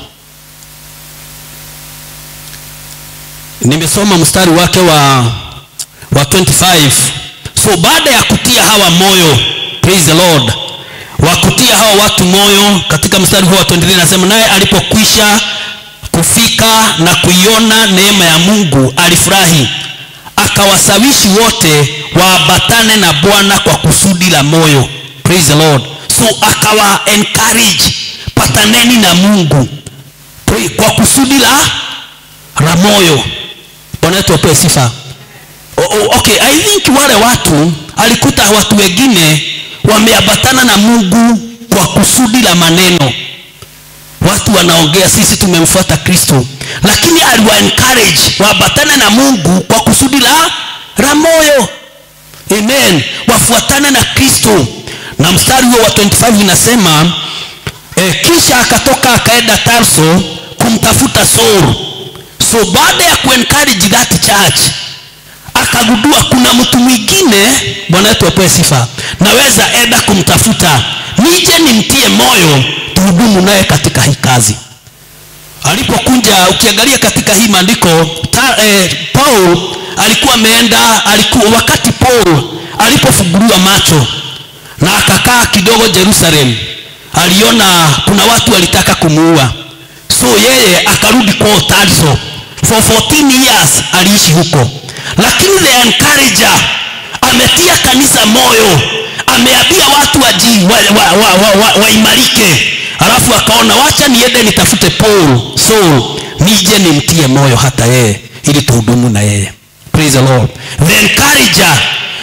nimesoma mstari wake wa wa 25 so baada ya kutia hawa moyo praise the lord wa kutia hawa watu moyo katika mstari huo wa 23 nasema naye alipokwisha kufika na kuiona neema ya mungu alifurahi akawasawishi wote waambatane na bwana kwa kusudi la moyo praise the lord so akawa encourage pataneni na mungu Pray, kwa kusudi la la moyo bwana wetu wapewe sifa o, o, okay i think wale watu alikuta watu wengine wameambatana na mungu kwa kusudi la maneno watu wanaongea sisi tumemfuata kristo lakini aliwa encourage waambatane na mungu kwa kusudi la la moyo amen wafuatane na kristo na mstari huo wa 25 inasema e, kisha akatoka akaenda tarso kumtafuta saul so baada ya kuencourage that church akagundua kuna mtu mwingine bwana wetu apewe sifa naweza enda kumtafuta nije nimtie moyo tuhudumu naye katika hii kazi alipokunja ukiangalia katika hii maandiko ta, eh, paul alikuwa ameenda alikuwa wakati paul alipofunguliwa macho na akakaa kidogo jerusalem aliona kuna watu walitaka kumuua so yeye akarudi kwao tarso for 14 years aliishi huko lakini the encourager ametia kanisa moyo ameambia watu waji waimarike wa, wa, wa, wa, waimarike. alafu akaona wacha niende nitafute paul saul nije nimtie moyo hata yeye ili tuhudumu na yeye praise the lord the encourager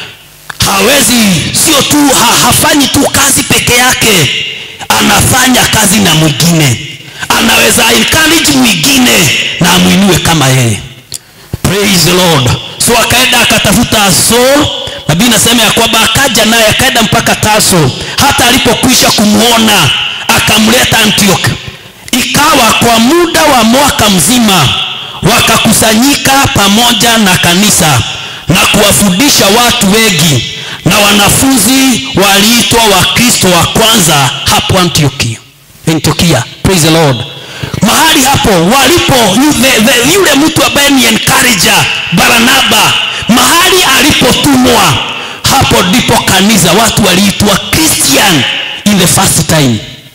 hawezi sio tu ha, hafanyi tu kazi peke yake anafanya kazi na mwingine anaweza encourage mwingine na amwinue kama yeye praise the lord so akaenda akatafuta saul nabii nasema ya kwamba akaja naye akaenda mpaka taso hata alipokwisha kumwona akamleta antioch ikawa kwa muda wa mwaka mzima wakakusanyika pamoja na kanisa na kuwafundisha watu wengi na wanafunzi waliitwa wakristo wa kwanza hapo antiokia antiokia praise the lord mahali hapo walipo yule, yule mtu ambaye ni encourager baranaba mahali alipotumwa hapo ndipo kanisa watu waliitwa christian in the first time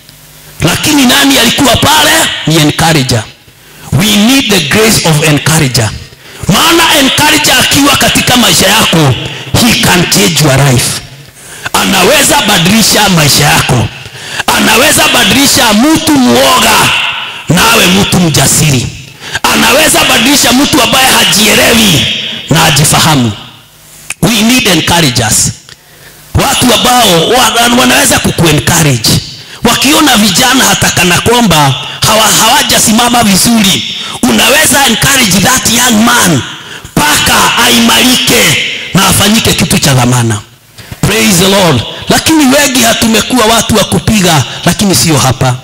lakini nani alikuwa pale ni encourager we need the grace of encourager maana encourager akiwa katika maisha yako he can change your life anaweza badilisha maisha yako anaweza badilisha mtu mwoga nawe mtu mjasiri anaweza badilisha mtu ambaye hajielewi na ajifahamu we need encouragers watu ambao wanaweza kukuencourage wakiona vijana hata kana kwamba hawa, hawajasimama vizuri unaweza encourage that young man mpaka aimarike na afanyike kitu cha dhamana praise the lord lakini wengi hatumekuwa watu wa kupiga lakini sio hapa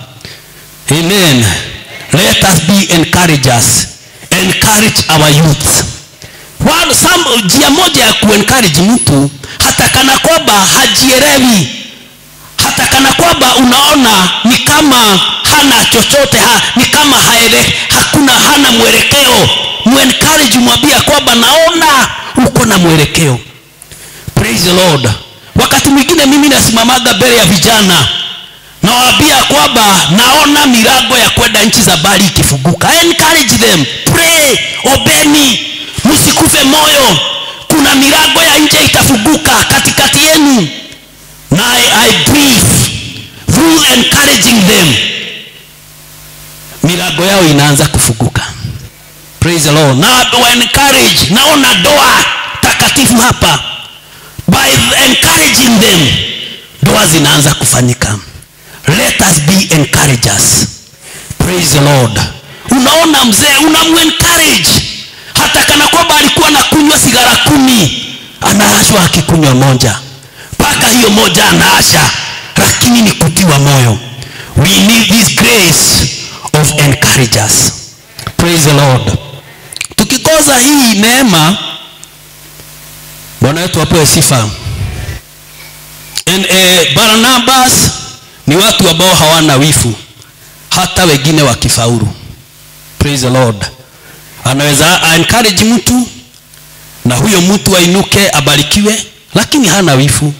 amen let us be encouragers encourage our youth One, some, njia moja ya kuencourage mtu hata kana kwamba hajielewi hata kana kwamba unaona ni kama hana chochote ha, ni kama haele, hakuna hana mwelekeo muencourage mwambia kwamba naona uko na mwelekeo praise the lord wakati mwingine mimi nasimamaga mbele ya vijana nawaambia kwamba naona milango ya kwenda nchi za bali ikifunguka I encourage them pray obeni msikufe moyo kuna milango ya nje itafunguka katikati yenu na I, I brief through encouraging them milango yao inaanza kufunguka praise the lord na wa encourage naona doa takatifu hapa by encouraging them doa zinaanza kufanyika let us be encouragers praise the lord unaona mzee unamuencourage hata kana kwamba alikuwa anakunywa sigara kumi anaashwa akikunywa moja mpaka hiyo moja anaasha lakini ni kutiwa moyo we need this grace of encouragers praise the lord tukikosa hii neema bwana wetu apewe sifa And, eh, barnabas ni watu ambao hawana wifu hata wengine wakifaulu praise the lord anaweza encourage mtu na huyo mtu ainuke abarikiwe lakini hana wifu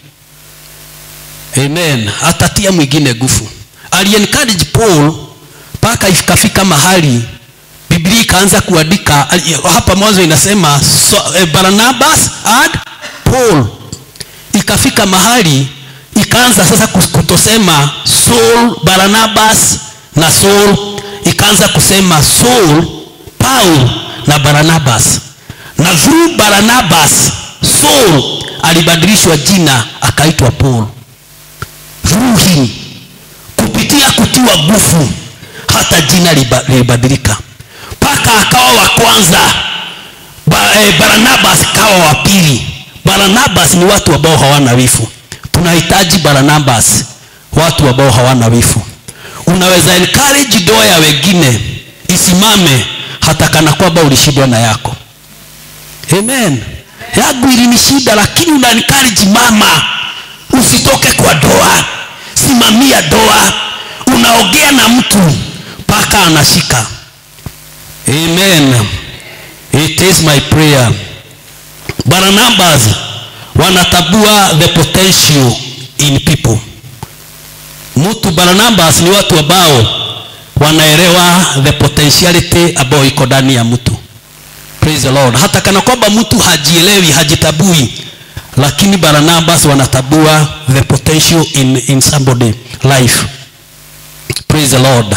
amen atatia mwingine nguvu aliencourage paul mpaka ikafika mahali biblia ikaanza kuandika hapa mwanzo inasema so, eh, barnabas and paul ikafika mahali ikaanza sasa kutosema saul barnabas na saul ikaanza kusema saul paul na barnabas na through barnabas saul alibadilishwa jina akaitwa paul through him kupitia kutiwa nguvu hata jina lilibadilika mpaka akawa wa kwanza ba, eh, barnabas kawa wa pili barnabas ni watu ambao hawana wifu tunahitaji barnabas watu ambao hawana wifu unaweza encourage doa ya wengine isimame hata kana kwamba ulishindwa na yako amen yangu ilinishinda lakini una encourage mama usitoke kwa doa simamia doa unaongea na mtu mpaka anashika amen it is my prayer barnabas wanatabua the potential in people mtu barnabas ni watu ambao wanaelewa the potentiality ambayo iko ndani ya mtu praise the lord hata kana kwamba mtu hajielewi hajitabui lakini barnabas wanatabua the potential in, in somebody life praise the lord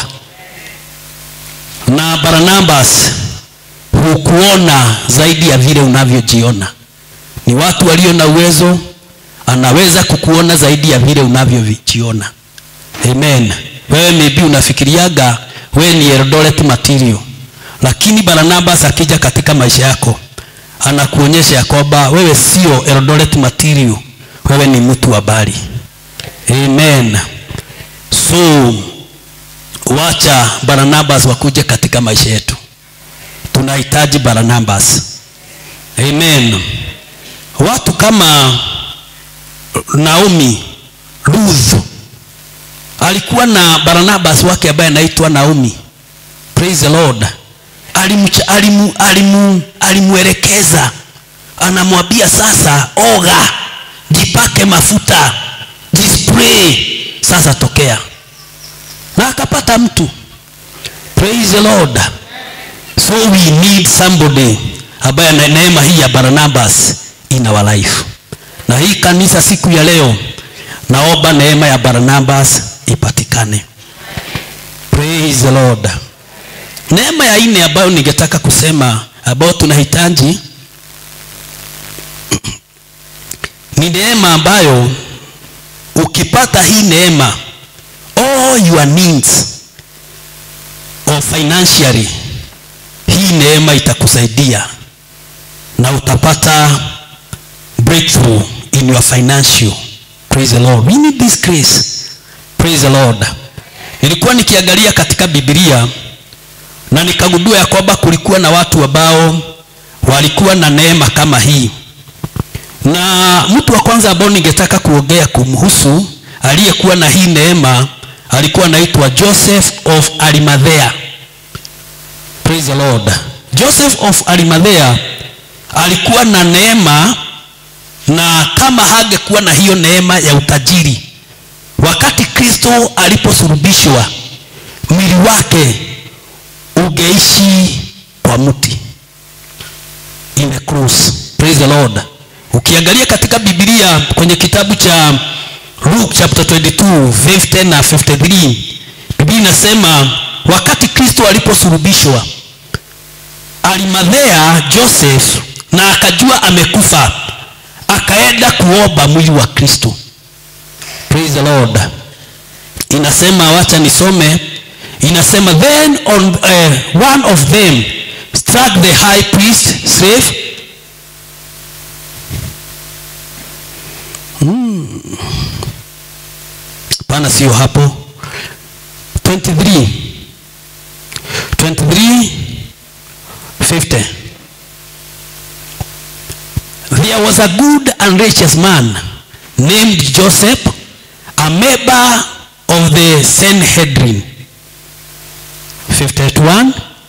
na barnabas hukuona zaidi ya vile unavyojiona ni watu walio na uwezo anaweza kukuona zaidi ya vile unavyojiona amen wewe maybe unafikiriaga wewe ni Eldoret material lakini barnabas akija katika maisha yako anakuonyesha ya kwamba wewe sio Eldoret material wewe ni mtu wa bali amen so wacha barnabas wakuje katika maisha yetu tunahitaji barnabas amen watu kama naomi ruth alikuwa na barnabas wake ambaye anaitwa naomi praise the lord alimcha, alimu, alimu, alimwelekeza anamwambia sasa oga jipake mafuta jispray sasa tokea na akapata mtu praise the lord so we need somebody ambaye ana neema hii ya barnabas in our life na hii kanisa siku ya leo naomba neema ya barnabas ipatikane praise the lord neema ya nne ambayo ningetaka kusema ambayo tunahitaji ni neema ambayo ukipata hii neema all your needs of financially hii neema itakusaidia na utapata breakthrough in your financial praise the lord we need this grace praise the lord nilikuwa nikiangalia katika biblia na nikagundua ya kwamba kulikuwa na watu ambao walikuwa na neema kama hii na mtu wa kwanza ambao ningetaka kuongea kumhusu aliyekuwa na hii neema alikuwa anaitwa joseph of arimathea praise the lord joseph of arimathea alikuwa na neema na kama hangekuwa na hiyo neema ya utajiri wakati kristo aliposurubishwa mwili wake ungeishi kwa mti in the cross praise the lord ukiangalia katika bibilia kwenye kitabu cha luke chapter 22 verse 10 na 53 biblia inasema wakati kristo aliposurubishwa alimadhea joseph na akajua amekufa akaenda kuomba mwili wa kristo praise the lord inasema wacha nisome inasema then on uh, one of them struck the high priest slave pana sio hapo 23 23 50 there was a good and righteous man named joseph a member of the sanhedrin 51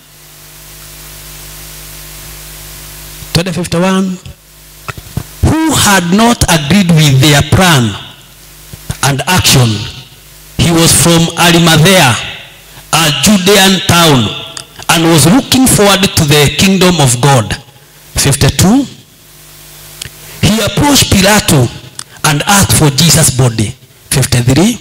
51 who had not agreed with their plan and action he was from arimathea a judean town and was looking forward to the kingdom of god 52 he approached pilato and asked for jesus body 53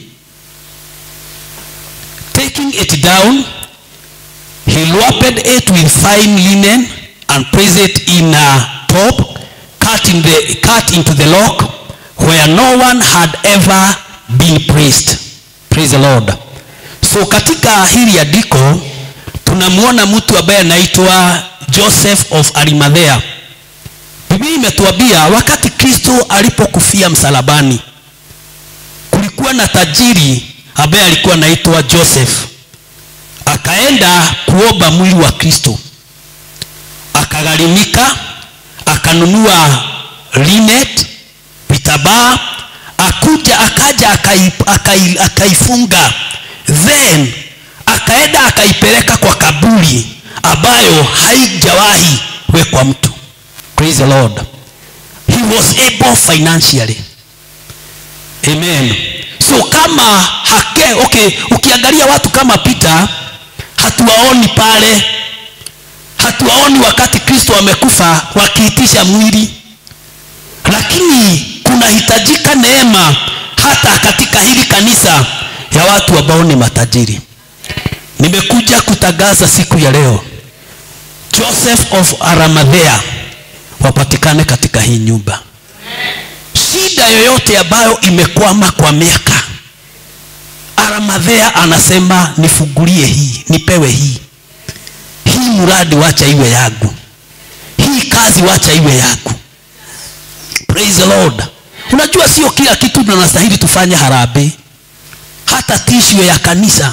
taking it down he wrapped it with fine linen and placed it in a top cut, in the, cut into the lock where no one had ever been placed praise the lord so katika hili andiko tunamwona mtu ambaye anaitwa joseph of arimathea biblia imetuambia wakati kristo alipokufia msalabani kulikuwa na tajiri ambaye alikuwa anaitwa joseph akaenda kuomba mwili wa kristo akagharimika akanunua linet vitabaa akuja akaja akai, akai, akaifunga then akaenda akaipeleka kwa kaburi ambayo haijawahi wekwa mtu praise the lord he was able financially amen so kama hake okay ukiangalia watu kama peter hatuwaoni pale hatuwaoni wakati kristo amekufa wakiitisha mwili lakini kunahitajika neema hata katika hili kanisa ya watu ambao ni matajiri nimekuja kutangaza siku ya leo joseph of aramadhea wapatikane katika hii nyumba shida yoyote ambayo imekwama kwa miaka aramadhea anasema nifungulie hii nipewe hii hii mradi wacha iwe yangu hii kazi wacha iwe yangu praise the lord unajua sio kila kitu tunastahili tufanye harambee hata tishio ya kanisa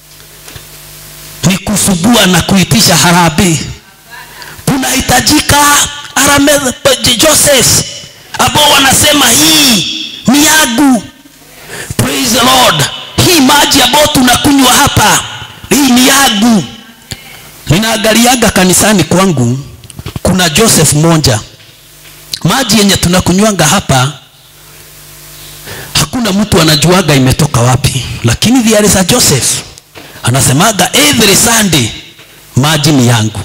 ni kusugua na kuitisha harambee kunahitajika joseph ambao wanasema hii ni yangu praise the lord hii maji ambayo tunakunywa hapa hii ni yangu ninaangaliaga kanisani kwangu kuna joseph moja maji yenye tunakunywanga hapa hakuna mtu anajuaga imetoka wapi lakini there is a joseph anasemaga every sunday maji ni yangu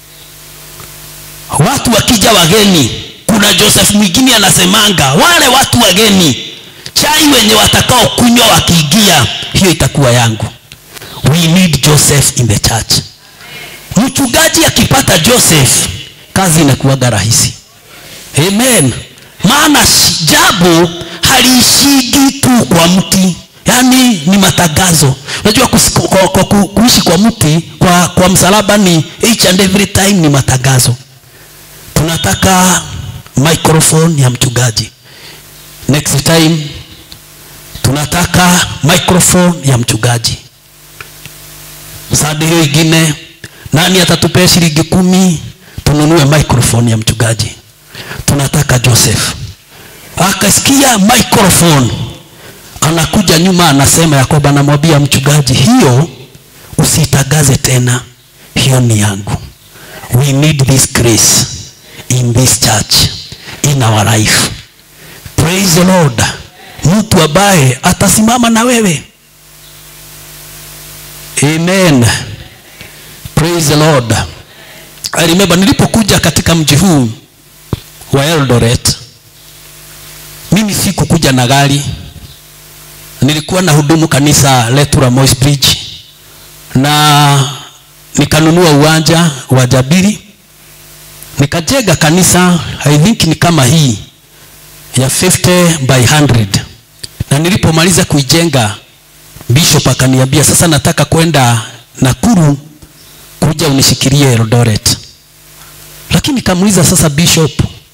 watu wakija wageni kuna joseph mwingine anasemanga wale watu wageni chai wenye watakao kunywa wakiingia hiyo itakuwa yangu we need joseph in the church mchungaji akipata joseph kazi inakuwaga rahisi amen maana jambo haliishigi tu kwa mti yaani ni matangazo unajua kus- kwa, kwa, ku- kuishi kwa mti kwa, kwa msalaba ni each and every time ni matangazo tunataka microphone ya mchungaji next time tunataka microphone ya mchungaji sadi hiyo ingine nani atatupea shilingi kumi tununue microphone ya mchungaji tunataka joseph akasikia microphone anakuja nyuma anasema ya kwamba namwambia mchungaji hiyo usitangaze tena hiyo ni yangu we need this grace in this church in our life praise the lord mtu ambaye atasimama na wewe amen praise the lord I remember nilipokuja katika mji huu wa Eldoret mimi sikukuja na gari nilikuwa na hudumu kanisa letu la Moi's Bridge na nikanunua uwanja wa Jabiri nikajenga kanisa I think ni kama hii ya 50 by 100 na nilipomaliza kuijenga bishop akaniambia sasa nataka kwenda Nakuru kuja unishikilie Eldoret lakini nikamuuliza sasa bishop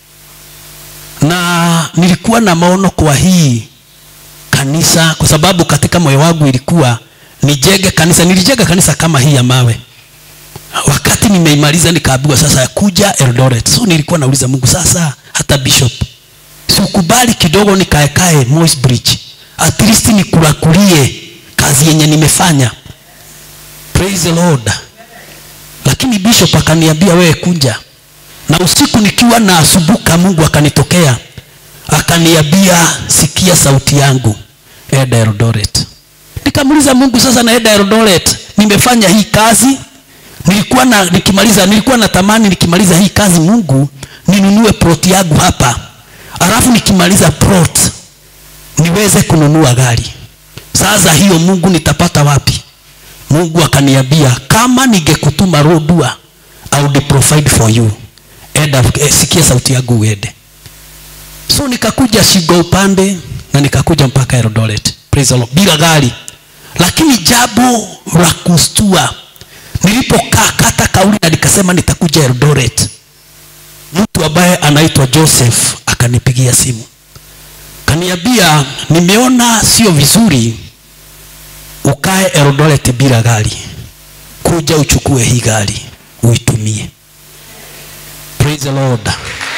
na nilikuwa na maono kwa hii kanisa kwa sababu katika moyo wangu ilikuwa nijenge kanisa nilijenga kanisa kama hii ya mawe wakati nimeimaliza nikaambiwa sasa ya kuja Eldoret so nilikuwa nauliza Mungu sasa hata bishop sikubali kidogo nikaekae Moi's Bridge at least nikulakulie kazi yenye nimefanya praise the Lord lakini bishop akaniambia wewe kuja na usiku nikiwa na asubuka Mungu akanitokea akaniambia sikia sauti yangu enda Eldoret nikamuuliza Mungu sasa naenda Eldoret nimefanya hii kazi nilikuwa na nikimaliza nilikuwa natamani nikimaliza hii kazi Mungu ninunue plot yangu hapa alafu nikimaliza plot niweze kununua gari sasa hiyo Mungu nitapata wapi Mungu akaniambia kama ningekutuma Rodua I would provide for you enda eh, sikia sauti yangu uende so nikakuja Shigo upande na nikakuja mpaka Eldoret praise the Lord bila gari lakini jambo la kustua nilipokaa kata kauli na nikasema nitakuja Eldoret mtu ambaye anaitwa Joseph akanipigia simu kaniambia nimeona sio vizuri ukae Eldoret bila gari kuja uchukue hii gari uitumie praise the Lord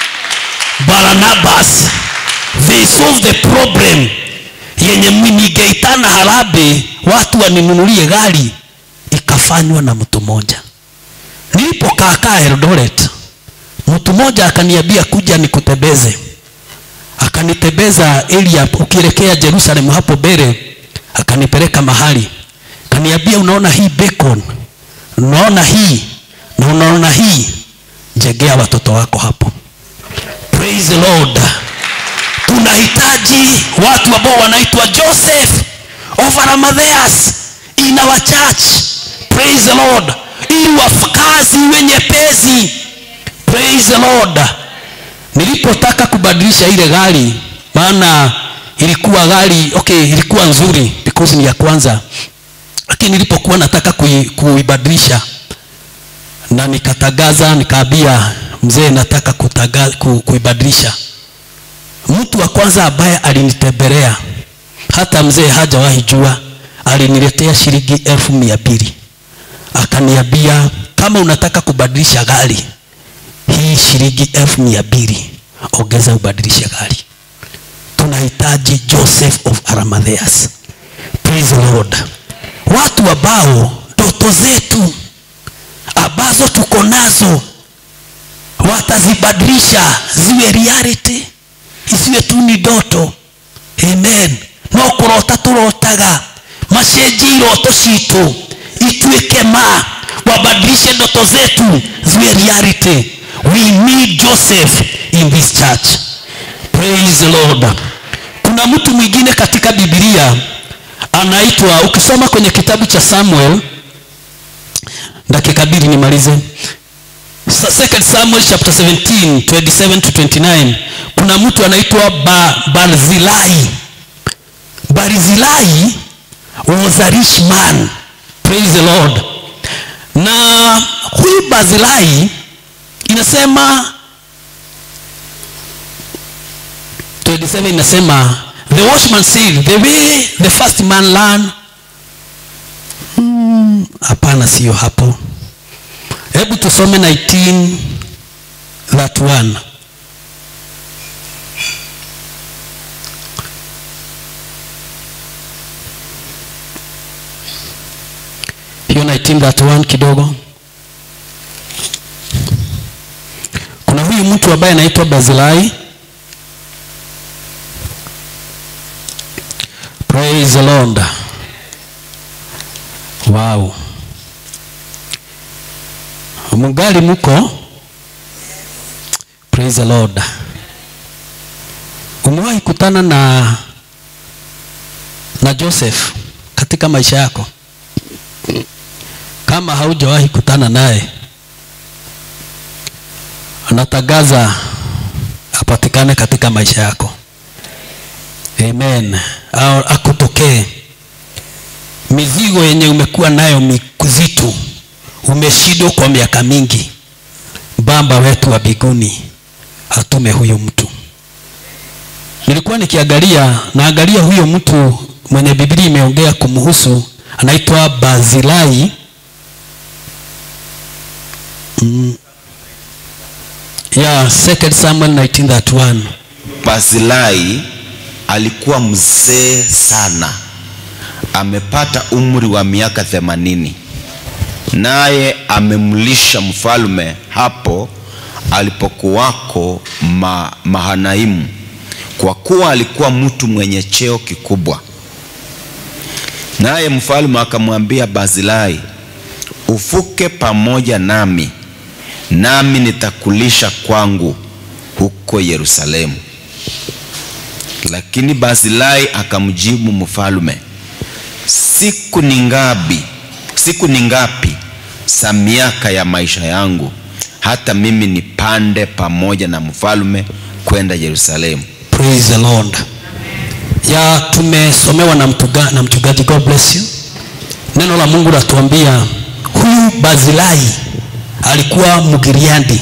Barnabas they solve the problem yenye ningeitana harabe watu waninunulie gari ikafanywa na mtu mmoja nilipokaakaa Eldoret mtu mmoja akaniambia kuja nikutebeze akanitebeza area ukielekea Jerusalem hapo mbele akanipeleka mahali kaniambia unaona hii bacon unaona hii na unaona hii jegea watoto wako hapo praise the lord tunahitaji watu ambao wanaitwa joseph of arimatheas in our church praise the lord ili wakazi iwe nyepesi praise the lord nilipotaka kubadilisha ile gari maana ilikuwa gari okay ilikuwa nzuri because ni ya kwanza lakini nilipokuwa nataka kui- kuibadilisha na nikatagaza nikaambia mzee nataka kutaga, ku, kuibadilisha mtu wa kwanza ambaye alinitembelea hata mzee hajawahi jua aliniletea shilingi elfu mia mbili akaniambia kama unataka kubadilisha gari hii shilingi elfu mia mbili ongeza ubadilishe gari tunahitaji joseph of arimatheas praise the lord watu ambao ndoto zetu ambazo tuko nazo watazibadilisha ziwe reality isiwe tu ni ndoto amen no kurota turotaga macenjie iroto citu ituĩke ma wabadilishe ndoto zetu ziwe reality we need joseph in this church praise the lord kuna mtu mwingine katika biblia anaitwa ukisoma kwenye kitabu cha samuel dakika mbili nimalize Sa- second samuel chapter 17 27 to 29 kuna mtu anaitwa ba, barzilai barzilai was a rich man praise the lord na huyu barzilai inasema 27 inasema the watchman said the way the first man learn Hmm, hapana sio hapo hebu tusome 19 that one hiyo 19 that one kidogo kuna huyu mtu ambaye anaitwa bazilai praise the lord wow mungali muko praise the lord umewahi kutana na na joseph katika maisha yako kama haujawahi kutana naye natangaza apatikane katika maisha yako amen au akutokee mizigo yenye umekuwa nayo mizito umeshindwa kwa miaka mingi baba wetu wa biguni atume huyo mtu nilikuwa nikiangalia naangalia huyo mtu mwenye biblia imeongea kumhusu anaitwa bazilai mm. yeah, 2 samuel 1931 Basilai alikuwa mzee sana, amepata umri wa miaka themanini, naye amemlisha mfalme hapo alipokuwako ma, Mahanaimu, kwa kuwa alikuwa mtu mwenye cheo kikubwa. Naye mfalme akamwambia Basilai, ufuke pamoja nami, nami nitakulisha kwangu huko Yerusalemu. Lakini Basilai akamjibu mfalme, siku ni ngapi, siku ni ngapi za miaka ya maisha yangu hata mimi nipande pamoja na mfalme kwenda Yerusalemu? praise the lord ya tumesomewa na, mtuga, na mchungaji god bless you neno la mungu latuambia huyu bazilai alikuwa mgiriandi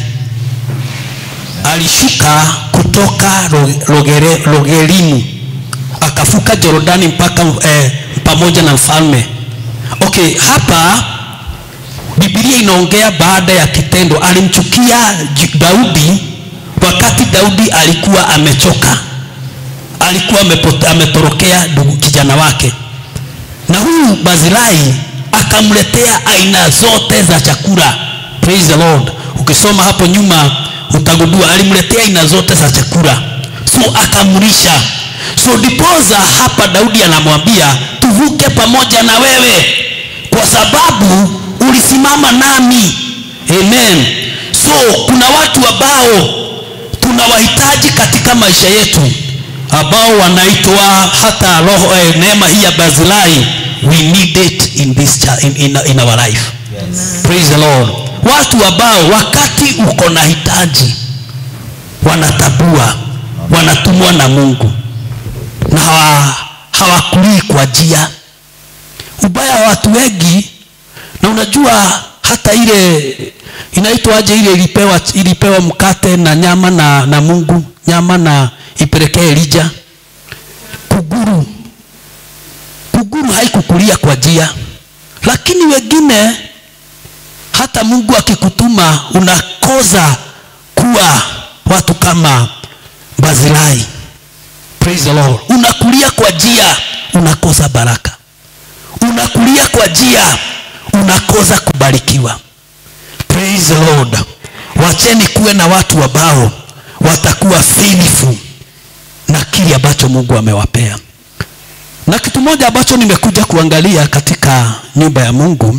alishuka kutoka Ro- Rogere- rogelimu akavuka jorodani mpaka eh, pamoja na mfalme okay hapa biblia inaongea baada ya kitendo alimchukia Ju- daudi wakati daudi alikuwa amechoka alikuwa amepote- ametorokea ndugu kijana wake na huyu bazilai akamletea aina zote za chakula praise the lord ukisoma hapo nyuma utagundua alimletea aina zote za chakula so akamlisha so dipoza hapa daudi anamwambia tuvuke pamoja na wewe kwa sababu ulisimama nami amen so kuna watu ambao tunawahitaji katika maisha yetu ambao wanaitwa hata roho eh, neema hii ya bazilai we need it in, this cha, in, in, in our life yes. praise the lord watu ambao wakati uko na hitaji wanatabua wanatumwa na mungu na hawa, hawakulii kwa njia ubaya wa watu wengi na unajua hata ile inaitwaje ile ilipewa, ilipewa mkate na nyama na, na mungu nyama na ipelekee elija kuguru kuguru haikukulia kwa njia lakini wengine hata mungu akikutuma unakoza kuwa watu kama bazilai praise the lord unakulia kwa njia unakosa baraka unakulia kwa njia unakosa kubarikiwa praise the lord wacheni kuwe na watu ambao watakuwa filifu na kile ambacho mungu amewapea na kitu moja ambacho nimekuja kuangalia katika nyumba ya mungu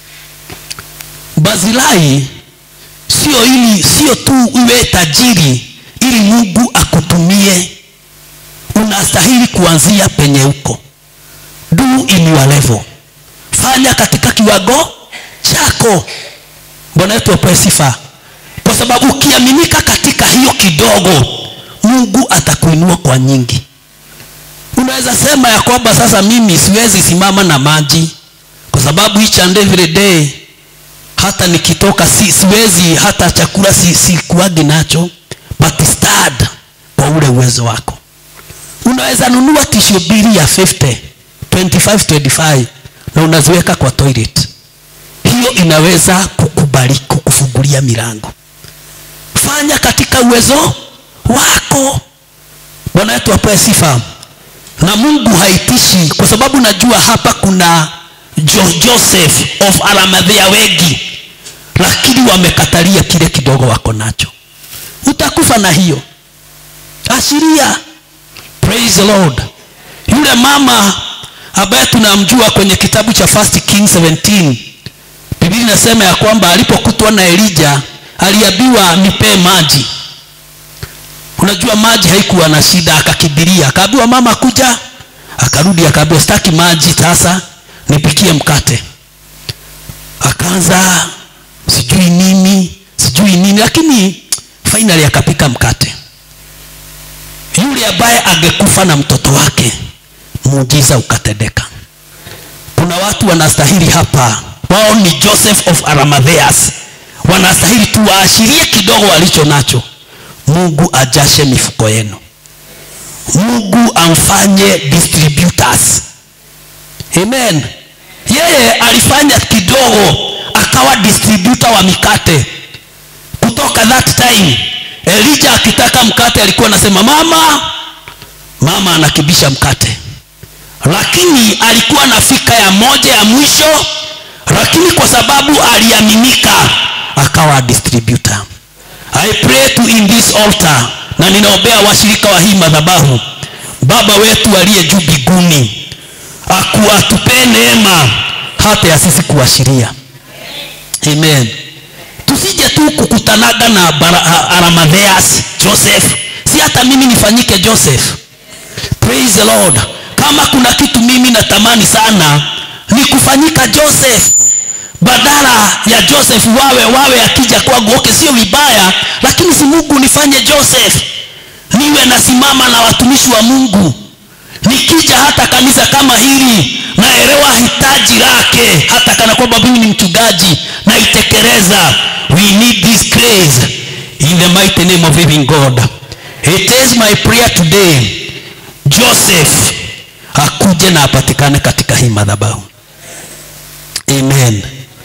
bazilai sio ili sio tu uwe tajiri ili mungu akutumie unastahili kuanzia penye uko do in your level fanya katika kiwango chako bwana wetu apewe sifa kwa sababu ukiaminika katika hiyo kidogo mungu atakuinua kwa nyingi unaweza sema ya kwamba sasa mimi siwezi simama na maji kwa sababu each and every day hata nikitoka si, siwezi hata chakula si, sikuagi nacho but start kwa ule uwezo wako unaweza nunua tishu bili ya 50 25 25 na unaziweka kwa toilet hiyo inaweza kukubariki kukufungulia milango fanya katika uwezo wako bwana wetu apewe sifa na mungu haitishi kwa sababu najua hapa kuna jo joseph of aramadhia wengi lakini wamekatalia kile kidogo wako nacho utakufa na hiyo ashiria praise the lord yule yule mama ambaye tunamjua kwenye kitabu cha First King 17 biblia inasema ya kwamba alipokutwa na elija aliambiwa nipee maji unajua maji haikuwa na shida akakibiria akaambiwa mama kuja akarudi akaambiwa sitaki maji sasa nipikie mkate akaanza sijui nini sijui nini lakini finally akapika mkate yule ambaye angekufa na mtoto wake muujiza ukatendeka kuna watu wanastahili hapa wao ni joseph of arimatheas wanastahili tu waashirie kidogo walicho nacho mungu ajashe mifuko yenu mungu amfanye distributors amen yeye alifanya kidogo akawa distributor wa mikate kutoka that time elija akitaka mkate alikuwa anasema mama mama anakibisha mkate lakini alikuwa na fika ya moja ya mwisho lakini kwa sababu aliaminika akawa distributor i pray to in this altar na ninaombea washirika wa hii madhabahu baba wetu aliye juu biguni akuwatupee neema hata ya sisi kuashiria amen tusije tu kukutanaga na Bara- aramadheas joseph si hata mimi nifanyike joseph praise the lord kama kuna kitu mimi natamani sana ni kufanyika joseph badala ya joseph wawe wawe akija kwangu okay sio vibaya lakini si mungu nifanye joseph niwe nasimama na watumishi wa mungu nikija hata kanisa kama hili naelewa hitaji lake hata kana kwamba mimi ni mchungaji naitekeleza we need this grace in the mighty name of living god it is my prayer today joseph akuje na apatikane katika hii madhabahu amen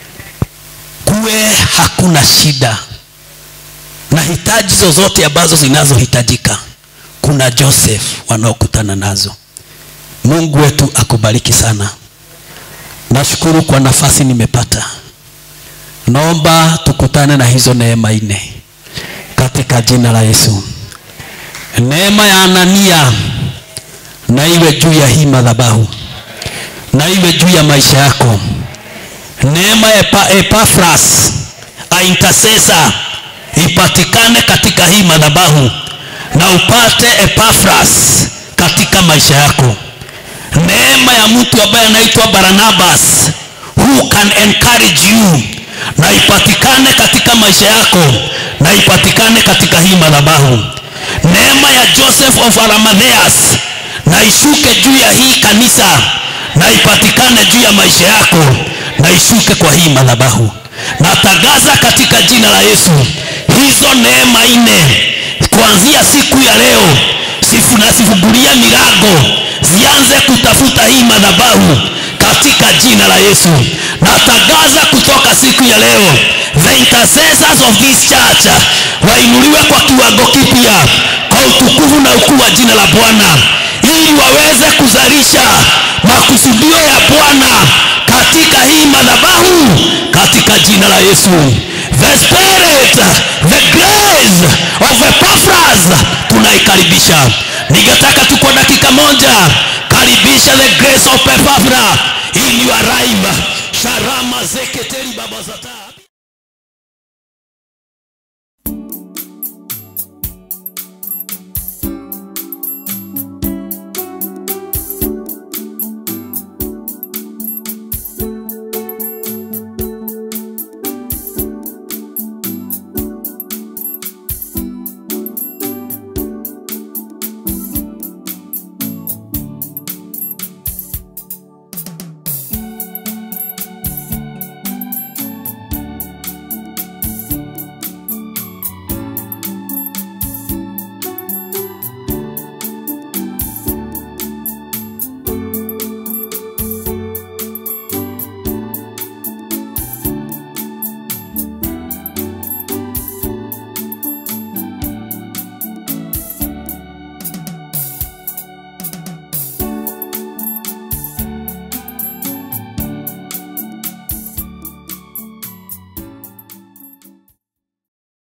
kuwe hakuna shida na hitaji zozote ambazo zinazohitajika kuna joseph wanaokutana nazo mungu wetu akubariki sana nashukuru kwa nafasi nimepata naomba tukutane na hizo neema nne katika jina la yesu neema ya anania na iwe juu ya hii madhabahu na iwe juu ya maisha yako neema ya Epa, epafras a intercessor ipatikane katika hii madhabahu na upate epafras katika maisha yako neema ya mtu ambaye anaitwa baranabas who can encourage you na ipatikane katika maisha yako na ipatikane katika hii madhabahu neema ya joseph of arimatheas na ishuke juu ya hii kanisa na ipatikane juu ya maisha yako na ishuke kwa hii madhabahu natangaza katika jina la yesu hizo neema nne kuanzia siku ya leo sifu nasifungulia milango zianze kutafuta hii madhabahu katika jina la yesu natangaza kutoka siku ya leo the intercessors of this church wainuliwe kwa kiwango kipya kwa utukufu na ukuu wa jina la bwana ili waweze kuzalisha makusudio ya bwana katika hii madhabahu katika jina la yesu the spirit the grace of Epaphras tunaikaribisha ningetaka tu kwa dakika moja karibisha the grace of Epaphras in your life sharama zeketeri baba zata